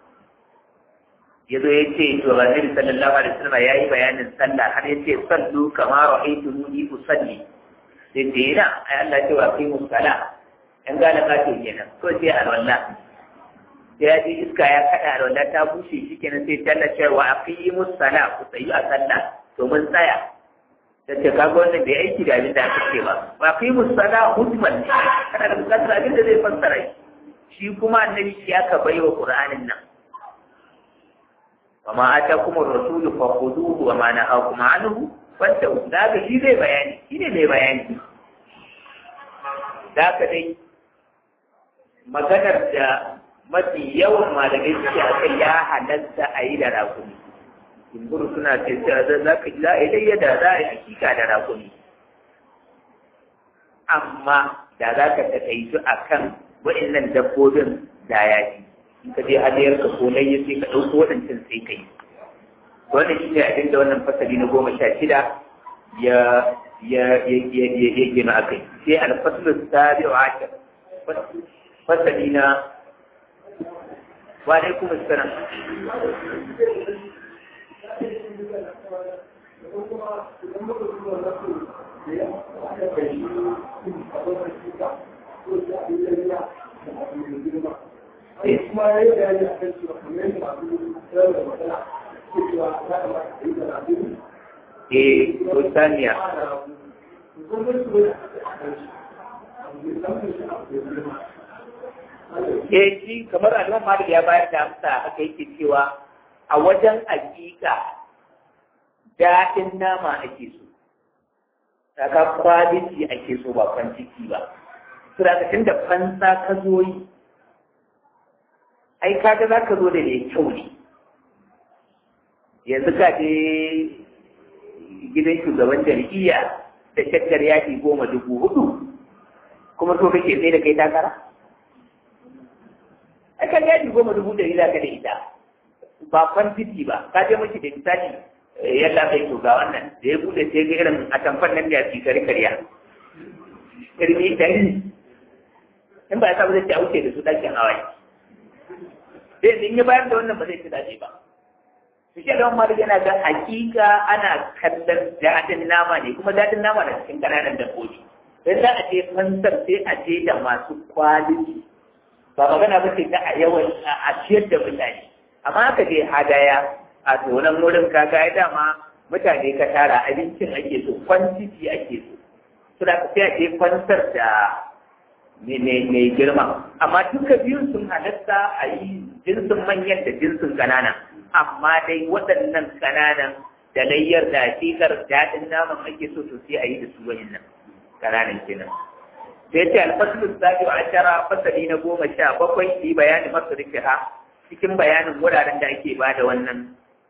yazo yace to Annabi sallallahu alaihi wasallam yayi bayanin sallah har yace sallu kama ra'aytumuni usalli sai ce yana ai Allah ce wa kai musala in gane ka ce kenan ko sai alwala sai ya ji iska ya kada alwala ta bushe shi kenan sai talla cewa aqimus sala ku tsayi a sallah to mun tsaya da ce kaga wannan bai aiki da abin da aka ce ba ba kai musala hujman ne kana da bukatar abin da zai fassara shi kuma annabi shi aka bai wa qur'anin nan wa ma atakum ar-rasulu fakhuduhu wa ma nahakum anhu fantahu da ga shi zai bayani shi ne mai bayani da ka dai maganar da mafi yawan malamai suke a kai ya halatta a yi da rakumi jimburu suna ce cewa za ka za a yi dai yadda za a yi hakika da rakumi amma da za ka taƙaitu a kan waɗannan dabbobin da ya ji in ka je hadiyar ka ko ya sai ka ɗauko waɗancan sai ka yi wannan shi ne abin da wannan fasali na goma sha shida ya ya ya ya ya gina akai sai alfaslu sabi'u ashar fasali na wa alaikum assalam Eh, Rosania. Eh, shi kamar Alman Malik ya bayar da amsa aka yake cewa a wajen hakika daɗin nama ake so. Saka kwaliti ake so ba kwan ciki ba. Surakacin da fansa ka zo yi, ai kaga za ka zo da mai kyau ne. Yanzu ka je gidan shugaban jam'iyya da shakkar yaki goma dubu hudu kuma to kake sai da kai takara a kan yaki goma dubu ɗari za ka da ita ba kwantiti ba ka je mashi da misali yadda kai to ga wannan da ya bude sai ga irin a tamfan nan da ya fi kari karya irmi ɗari in ba ya sa ba zai ci a wuce da su ɗakin hawaii sai in ya bayar da wannan ba zai ci dace ba su ce don malik yana ga hakika ana kallon daɗin nama ne kuma daɗin nama na cikin ƙananan dabbobi don za a je fansar sai a je da masu kwaliti ba magana ba ce ta a yawan a ciyar da mutane amma aka je hadaya a tonan wurin kaga ya dama mutane ka tara abincin ake so kwantiti ake so su da sai a je fansar da mai girma amma duka biyun sun halatta a yi jinsin manyan da jinsin ƙanana amma dai waɗannan ƙananan da layyar da hakikar daɗin naman ake so to sai a yi da su nan ƙananan kenan sai ce alfasulun zaɓi wa ashara fasali na goma sha bakwai yi bayanin masu ha cikin bayanin wuraren da ake ba da wannan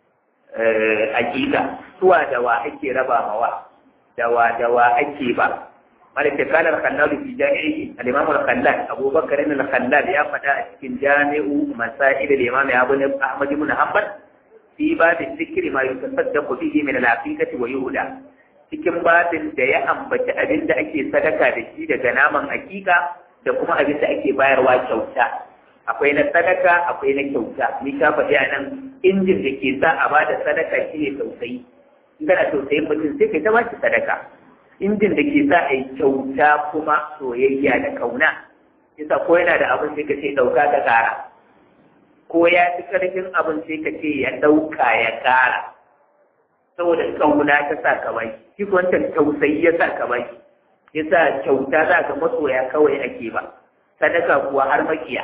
hakika suwa da wa ake raba mawa da wa da wa ake ba مالك قال الخلال في جامعه الإمام الخلال أبو بكر الخلال يا فتاة في جامع مسائل الإمام أبو أحمد بن حنبل في باب الذكر ما يتصدق به من العقيدة ويهدى cikin babin da ya ambaci abin da ake sadaka da shi daga naman hakika da kuma abin da ake bayarwa kyauta akwai na sadaka akwai na kyauta ni ka faɗi a nan injin da ke sa a bada sadaka shi ne tausayi in kana tausayin mutum sai kai ta ba shi sadaka injin da ke sa a yi kyauta kuma soyayya da kauna yasa ko yana da abin sai ka ce ɗauka ka ƙara ko ya fi ƙarfin abin sai ka ce ya ɗauka ya ƙara saboda kauna ta sa ka bai shi wancan tausayi ya sa ka bai yasa kyauta za ka masoya kawai ake ba sadaka kuwa har makiya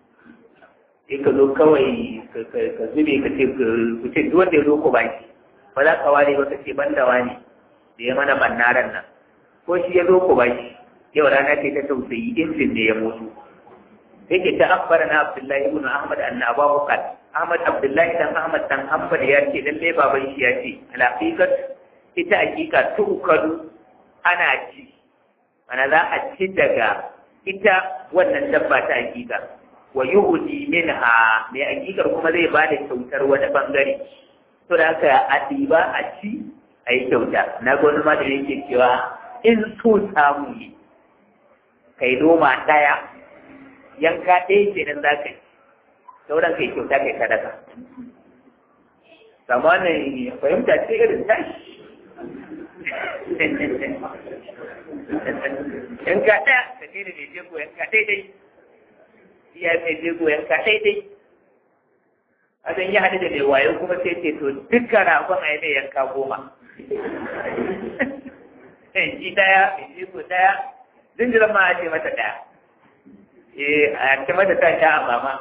sai ka zo kawai ka zube ka ce ku ce duk wanda ya zo ku baki ba za ka ware ba ka ce ban da wani da ya mana bannaran nan ko shi ya zo ku ba shi yau rana ce ta tausayi injin ne ya mutu yake ta abbara na abdullahi ibn ahmad anna abahu qal ahmad abdullahi dan ahmad dan hanbal ya ce lalle baban shi ya ce alaqiqat ita hakika tukadu ana ci ana za a ci daga ita wannan dabba ta hakika wa yuhdi minha mai hakikar kuma zai ba da kyautar wani bangare to da haka a ɗiba a ci a yi kyauta na gwani ma da yake cewa in so samu ne kai noma ɗaya yanka ɗaya ke nan za ka yi sauran kai kyauta kai sadaka zamanin fahimta ce irin tashi yanka ɗaya ka ce da mai jego yanka daidai iya mai jego yanka daidai azan yi haɗu da mai wayo kuma sai ce to dukkan ragon a yi mai yanka goma shi daya mai ko daya jinjiran ma a ce mata daya eh a ce mata ta sha a mama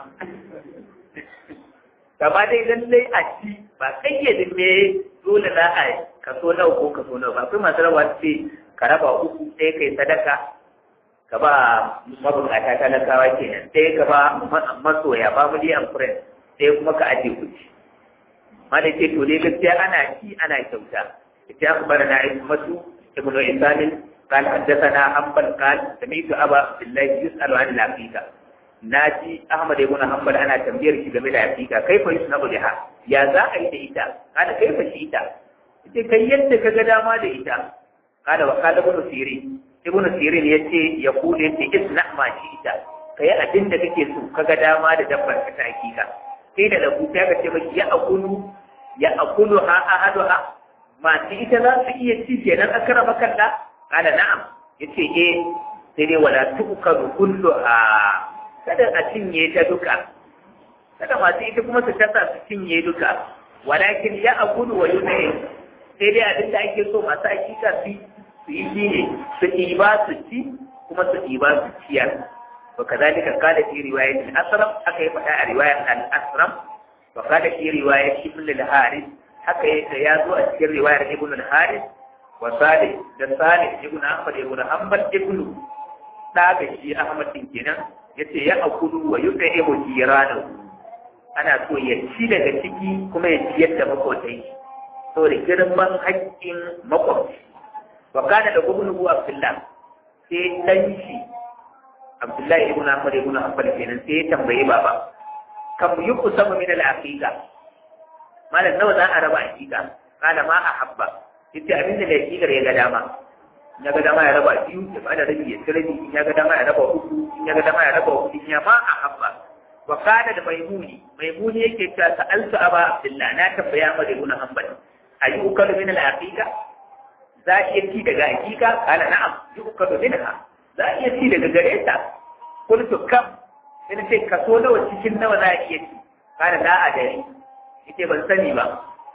kama dai lallai a ci ba kayyadin me dole za a kaso nawa ko kaso nawa ba akwai masu rawa ce ka raba uku sai kai sadaka ka ba mabukata talakawa kenan sai ka ba masoya family and friends sai kuma ka aje kuɗi mana ce to dai gaskiya ana ci ana kyauta ita akhbarana ismatu ibnu isanin قال حدثنا حنبل قال سمعت ابا عبد الله يسال عن العقيقه naji Ahmad ibn Hanbal ana tambayar shi game da hakika kaifa yusnabu biha ya za a yi da ita kada kaifa shi ita ita kai yadda kaga dama da ita kada wa kada ibn Sirin ibn Sirin yace ya kule yace isna ma shi ita kai abin da kake so kaga dama da dabbar ka ta hakika sai da lagu ta ga ce maki ya akulu ya akulu ha ahaduha masu ita za su iya ci kenan akara makalla kada na'am yace eh sai dai wala tukaru kulluha kada a cinye ta duka kada masu ita kuma su kasa su cinye duka walakin ya agudu wa yunayi sai dai abin da ake so masu hakika su su yi shi ne su ɗiba su ci kuma su ɗiba su ciyar wa kazalika kada fi riwayat al-asram aka yi faɗa a riwayar al-asram wa kada fi riwayat ibn al-haris haka ya zo a cikin riwayar ibn al-haris wa salih da salih ibn ahmad ibn hanbal ibn da ga shi ahmad din kenan yace ya akulu wa yut'imu jiranahu ana so ya ci daga ciki kuma ya ciyar da makotai so da girman haƙƙin makwabci wa kana da gubnu abdullah sai dan shi abdullahi ibn ahmad ibn hanbal kenan sai ya tambaye baba kam yuqsamu min al-aqiqa malam nawa za a raba aqiqa kana ma ahabba yace abin da aqiqar ya ga dama ya ga dama ya raba biyu ya bada rabi ya rabi in ya ga dama ya raba uku in ya ga dama ya raba uku in ya ma a habba wa kana da maimuni maimuni yake ta sa'altu aba abdullah na tambaya ma da ibn hanbal ayi ukalu min al-aqiqa za iya ci daga aqiqa kana na'am yi ukalu minha za iya ci daga gare ta qultu kam sai ce kaso nawa cikin nawa za a iya ci kana da a dare yace ban sani ba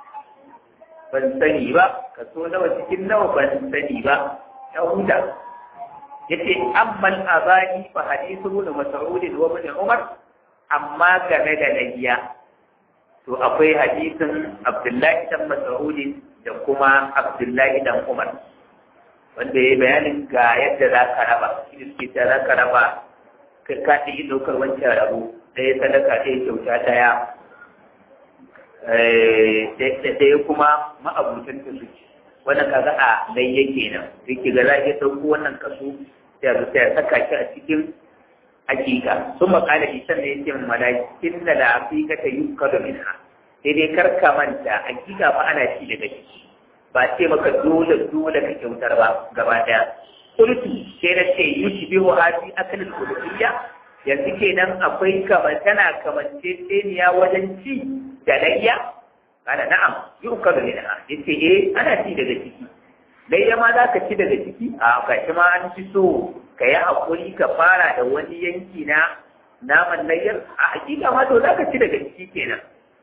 ban sani ba kaso nawa cikin nawa ban sani ba ya huta yace amman azani fa hadithu ibn mas'ud wa ibn umar amma game da layya to akwai hadisin abdullahi dan mas'ud da kuma abdullahi dan umar wanda ya bayanin ga yadda za ka raba shi suke ta za ka raba kai ka ta yi ɗaukar wancan rabu ɗaya sadaka ɗaya kyauta ɗaya ɗaya kuma ma'abutan ta suke wannan kaga a layya kenan yake ga za a iya ɗauko wannan kaso sai a sai a saka shi a cikin hakika sun makala shi sannan ya ce malakin da la'afika ta yi kada minha sai dai kar ka manta hakika fa ana ci daga ciki ba ce maka dole dole ka kyautar ba gaba daya kultu sai na ce yushi bihu hadi akalin kulutiyya yanzu kenan akwai kamar tana kamance tseniya wajen ci da layya kana na'am yi uka da minha yace eh ana ci daga ciki layya ma za ka ci daga ciki a kashi ma an ci so ka yi hakuri ka fara da wani yanki na naman layyar a hakika ma to za ka ci daga ciki kenan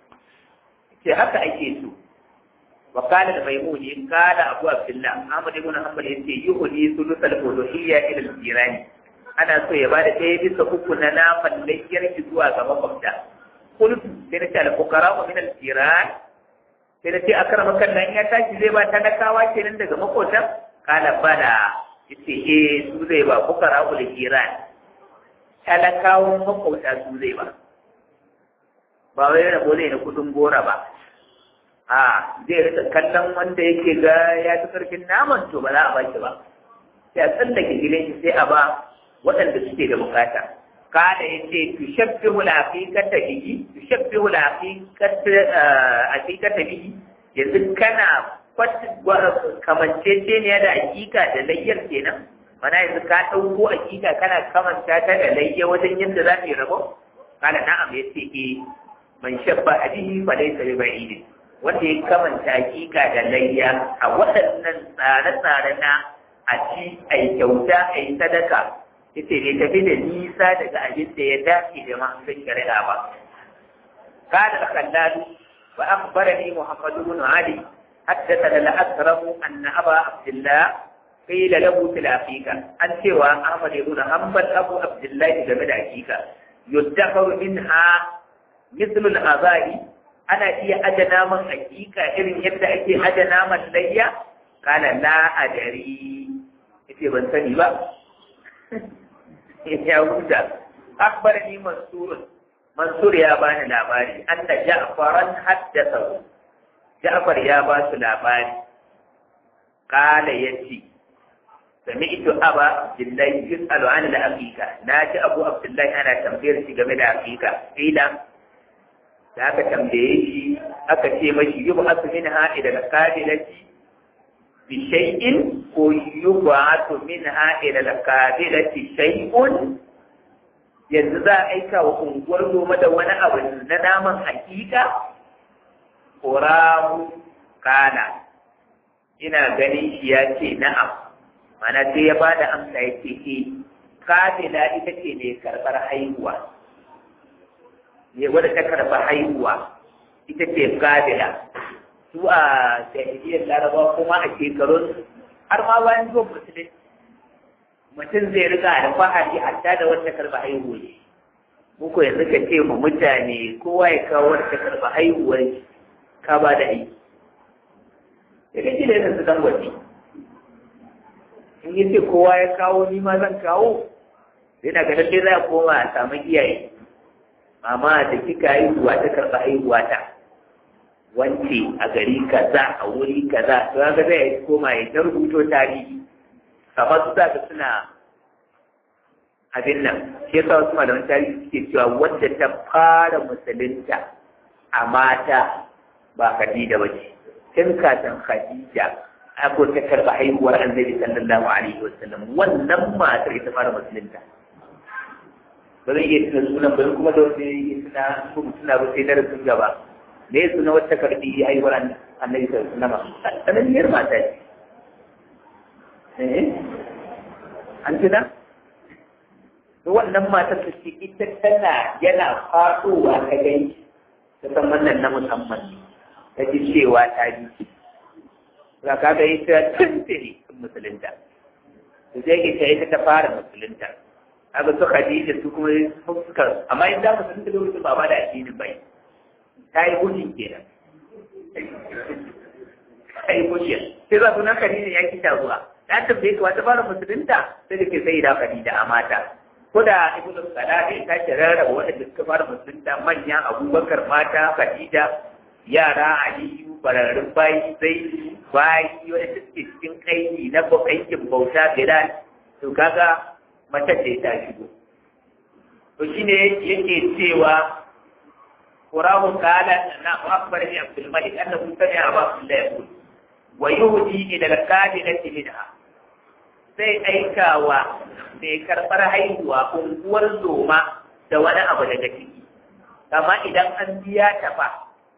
ce haka ake so وقال الميموني قال أبو عبد الله أحمد بن حنبل يتي يهدي ثلث الألوهية إلى الجيران أنا سو يبادة تيبي سكوكنا نافا ليجر جزوا كما قمتا قلت سنتي الفقراء من الجيران سنتي أكرمك لن يتاج زي ما تنكاوا كنن دغ مقوتا قال بلا yace eh su zai ba fukara ul jiran talakawan makauta su zai ba ba wai rabo zai na kudin gora ba a zai rika kallon wanda yake ga ya fi karfin naman to ba za a baki ba sai a tsallake gidan shi sai a ba waɗanda suke da bukata kada ya ce tushabbihu al-haqiqata bihi tushabbihu al-haqiqata bihi yanzu kana kamanceceniya da hakika da layyar kenan mana yanzu ka ɗauko hakika kana kamanta ta da layya wajen yadda za ta yi rabo kana na'am ya ce eh man shabba abihi fa laysa bi ba'idin wanda ya kamanta hakika da layya a waɗannan tsare-tsare na a ci a yi kyauta a yi sadaka ita ne tafi da nisa daga abin da ya dace da masu shari'a ba kada da kallalu wa akhbarani muhammadu bin ali حدثنا الأكرم أن أبا عبد الله qila lahu fil aqiqa an cewa Ahmad ibn Hanbal Abu Abdullahi game da aqiqa yuddakaru minha mithlu al-azai ana iya aje naman aqiqa irin yadda ake aje naman layya kana la adari yace ban sani ba ya huta akbarani mansur mansur ya bani labari anna ja'faran haddatha ja'far ya ba su labari kala yace sami'tu aba abdullahi yus'alu an al-aqiqa naji abu abdullahi ana tambayar shi game da aqiqa ila da aka tambaye shi aka ce mashi yub'atu minha ila al-qabilati bi shay'in ko yub'atu minha ila al-qabilati shay'un yanzu za a aika wa unguwar noma da wani abu na naman hakika ƙoramu kana ina ganin shi ya ce na'am mana sai ya ba da amsa ya ce e kabila ita ce mai karɓar haihuwa ne wadda ta karɓar haihuwa ita ce kabila su a jahiliyar laraba kuma a shekarun har ma bayan zuwa musulunci mutum zai riga alfahari hatta da wata karɓa haihuwa ne muku yanzu ka ce mu mutane kowa ya kawo wata karɓa haihuwar ka ba da aiki ya kake da yanzu dan gwaji in yi ce kowa ya kawo ni ma zan kawo sai na ganin dai za a koma a samu iyaye mama da kika haihuwa ta karɓa haihuwa ta wance a gari kaza a wuri kaza to ga zai koma ya ta rubuto tarihi kamar su zaka suna abin nan shi yasa wasu malaman tarihi suke cewa wanda ta fara musulunta a mata ba Khadija ba ce tun kafin Khadija ako ta karɓa haihuwar annabi sallallahu alaihi wasallam wannan matar ita fara musulunta ba zan iya tuna sunan ba kuma da wanda ya tuna ko tuna ba sai darasin gaba me ya suna wata karɓi haihuwar annabi sallallahu alaihi wasallam sananniyar mata ce an tuna to wannan matar ta ce ita tana yana faɗowa ta gani ta san wannan na musamman ne ta ji cewa ta ji za ka ga ita tuntuni musulunta to sai ke ta ita ta fara musulunta haka su Khadija su kuma suka amma in za musulunta lokacin ba ba da addini bai ta yi gudun kenan ta yi gudun sai za su na Khadija ya kita zuwa ta tambaye ka wata fara musulunta sai da ke sai da Khadija a mata ko da ibnu Salah ta ce rarraba wanda suka fara musulunta manyan Abubakar mata Khadija yara Aliyu bararrun bayi sai bayi wanda suke cikin kaini na aikin bauta Bilal to kaga mace ce ta shigo to shine yake cewa Qurahu kala na akbar ni Abdul Malik annahu sami'a Abu Abdullah yaqul wa yuhdi ila al-qabilati minha sai aikawa mai karɓar haihuwa unguwar zoma da wani abu daga ciki amma idan an biya ta fa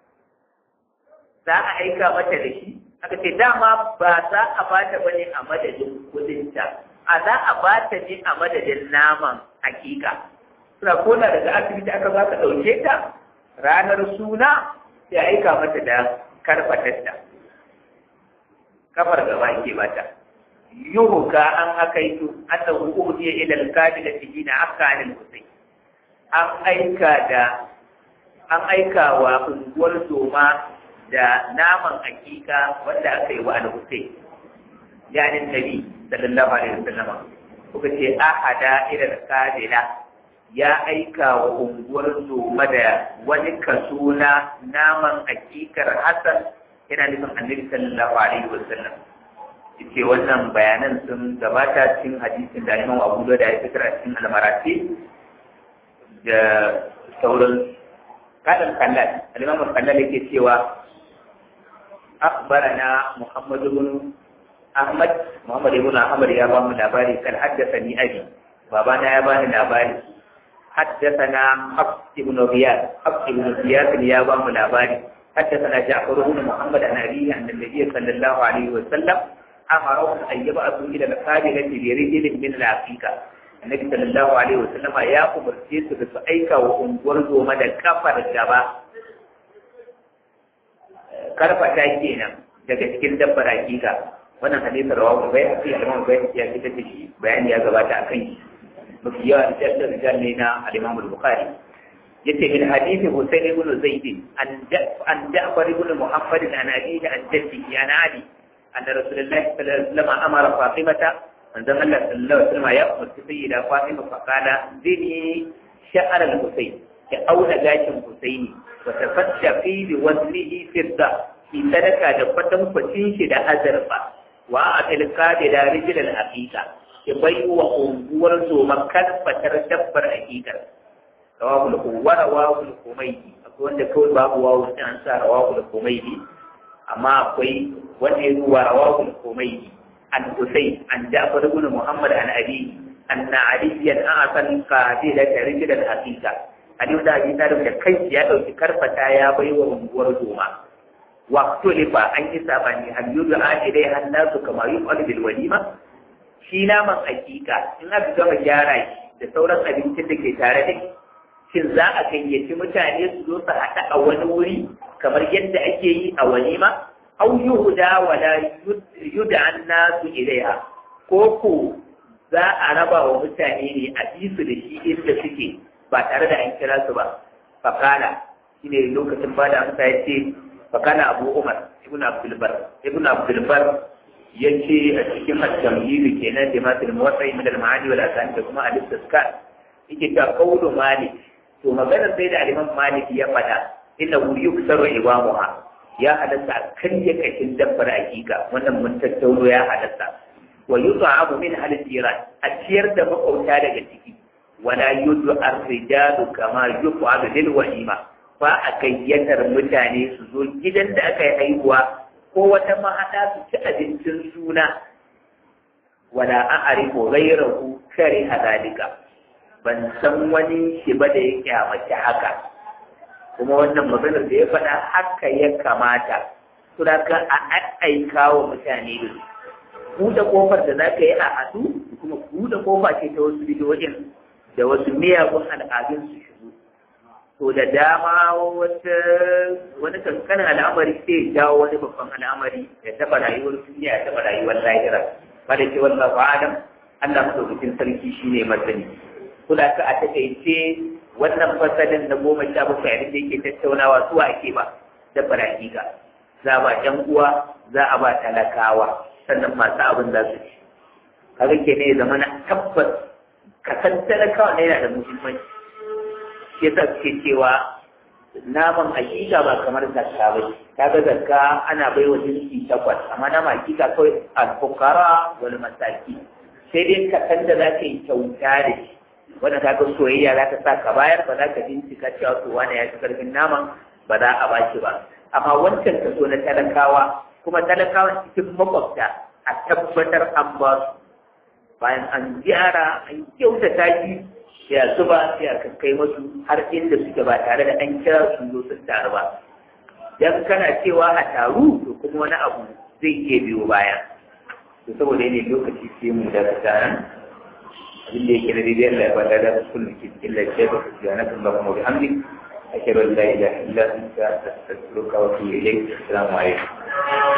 za a aika mata da shi aka ce dama ba za a bata bane a madadin kudinta a za a bata ne a madadin naman hakika suna kona daga asibiti aka za ka ɗauke ta ranar suna sai aika mata da karfatarta kafar gaba ke bata yuhuka an akaitu annahu uhdiya ila al-qabilati hina akka anil husayn an aika da an aika wa unguwar zoma da naman hakika wanda aka yi wa al-husayn yani nabi sallallahu alaihi wasallam kuka ce ahada ila al-qabila ya aika wa unguwar zoma da wani kaso na naman hakikar hasan yana nufin annabi sallallahu alaihi wasallam ce wannan bayanan sun gabata cikin hadisin da Imam Abu Dawud ya fitar a cikin al-Marati da sauran kadan kallal al-Imam kallal yake cewa akhbarana Muhammad ibn Ahmad Muhammad ibn Ahmad ya ba mu labari kan haddathani abi babana ya bani labari haddathana Hafs ibn Riyad Hafs ibn Riyad ya ba mu labari حدثنا جعفر بن محمد عن أبيه أن النبي صلى الله عليه وسلم أمرهم أن يبعثوا إلى القابلة برجل من العقيقة النبي صلى الله عليه وسلم يا أمر جيس بسعيك وأنقرضوا مدى كفر الجبا karfa ta kenan daga cikin dabbar hakika wannan hadisin rawahu bai hafi al-imam bai ya fitar da shi bayani ya gabata a kan shi mafi yawa da da rijal ne na al-imam al-bukhari yace min hadisi husayn ibn zaid an an ja'far ibn muhammad an abihi an jaddihi an ali anna rasulullah sallallahu alaihi wasallam amara fatimata manzon Allah sallallahu alaihi wasallam ya umarci sayyida fatima fa qala zini sha'ar al-husayn ya auna gashin husaini wa tafadda fi waznihi fidda ki sadaka da kwatan kwacin shi da azurfa wa a tilka da da rijilal haqiqa ki bai wa unguwar zoma kalfatar dabbar haqiqa rawahul kuwara rawahul kumaiti akwai wanda kawai babu wawu sai an sa rawahul kumaiti amma akwai wanda ya zuwa rawahul kumaiti an husayn an ja'far ibn muhammad an abi anna aliyan a'san qadila rijilal haqiqa Ali da Abi Talib da kai ya dauki karfata ya bai wa unguwar zoma waqtulifa an yi sabani hal yud'a ilai hannasu kama yuqalu bil walima shi naman hakika in aka gama gyara shi da sauran abincin da ke tare da shin za a gayyaci mutane su zo su haɗa a wani wuri kamar yadda ake yi a walima aw yuhda wala yud'a annasu ilaiha ko ko za a raba wa mutane ne a bi su da shi inda suke ba tare da an kira su ba fakala shine lokacin ba da amsa ya ce fakana abu umar ibn abdulbar ibn abdulbar ya ce a cikin at-tamhid kenan da masu muwassai min al-ma'ani wal asan da kuma al-istizkar yake ta qawlu malik to maganar sai da al-imam malik ya fada inna hu yuksaru ibamuha ya halatta karya kashin dabbar hakika wannan mun tattauno ya halatta wa yut'amu min al-jiran a ciyar da makauta daga ciki wala yudu ar-rijalu kama yuqadu lil walima ba a gayyatar mutane su zo gidan da aka yi haihuwa ko wata mahaɗa su ci abincin suna wala an arifu gairahu kare hadalika ban san wani shi ba da ya kyamace haka kuma wannan maganar da ya faɗa haka ya kamata suna ka a aika wa mutane da su buɗe kofar da za ka yi a haɗu kuma buɗe kofa ce ta wasu bidiyoyin da wasu miyagun al'adun su shigo to da dama wata wani kankanin al'amari sai jawo wani babban al'amari ya taɓa rayuwar duniya ya taɓa rayuwar lahira ba da ce wallahu alam Allah madaukakin sarki shine masani kula ka a takaice wannan fasalin na goma sha bakwai abin da yake tattaunawa su ake ba da hakika za a ba ƴan uwa za a ba talakawa sannan masu abin za su ci kaga ke ne zama na tabbas ka san talakawa ne yana da muhimmanci shi yasa suke cewa naman hakika ba kamar zakka ba kaga zakka ana bai wa jinsi takwas amma naman hakika kawai al-fuqara wal masaki sai dai ka san da za ka yi kyauta da shi wanda kaga soyayya za ta sa ka bayar ba za ka bincika cewa to wani ya ci karfin naman ba za a ba shi ba amma wancan kaso na talakawa kuma talakawa cikin makwabta a tabbatar an ba su bayan an gyara an kyautata shi ya zuba sai a kai masu har inda suke ba tare da an kira su zo sun taru ba dan kana cewa a taru to kuma wani abu zai iya biyo baya to saboda ne lokaci sai mu daga taron abin da yake na daidai Allah ya bada da kullum ke cikin lafiya da su yana kan ba mu bi hamdi ashhadu an la ilaha illa anta astaghfiruka wa atubu ilayk assalamu alaikum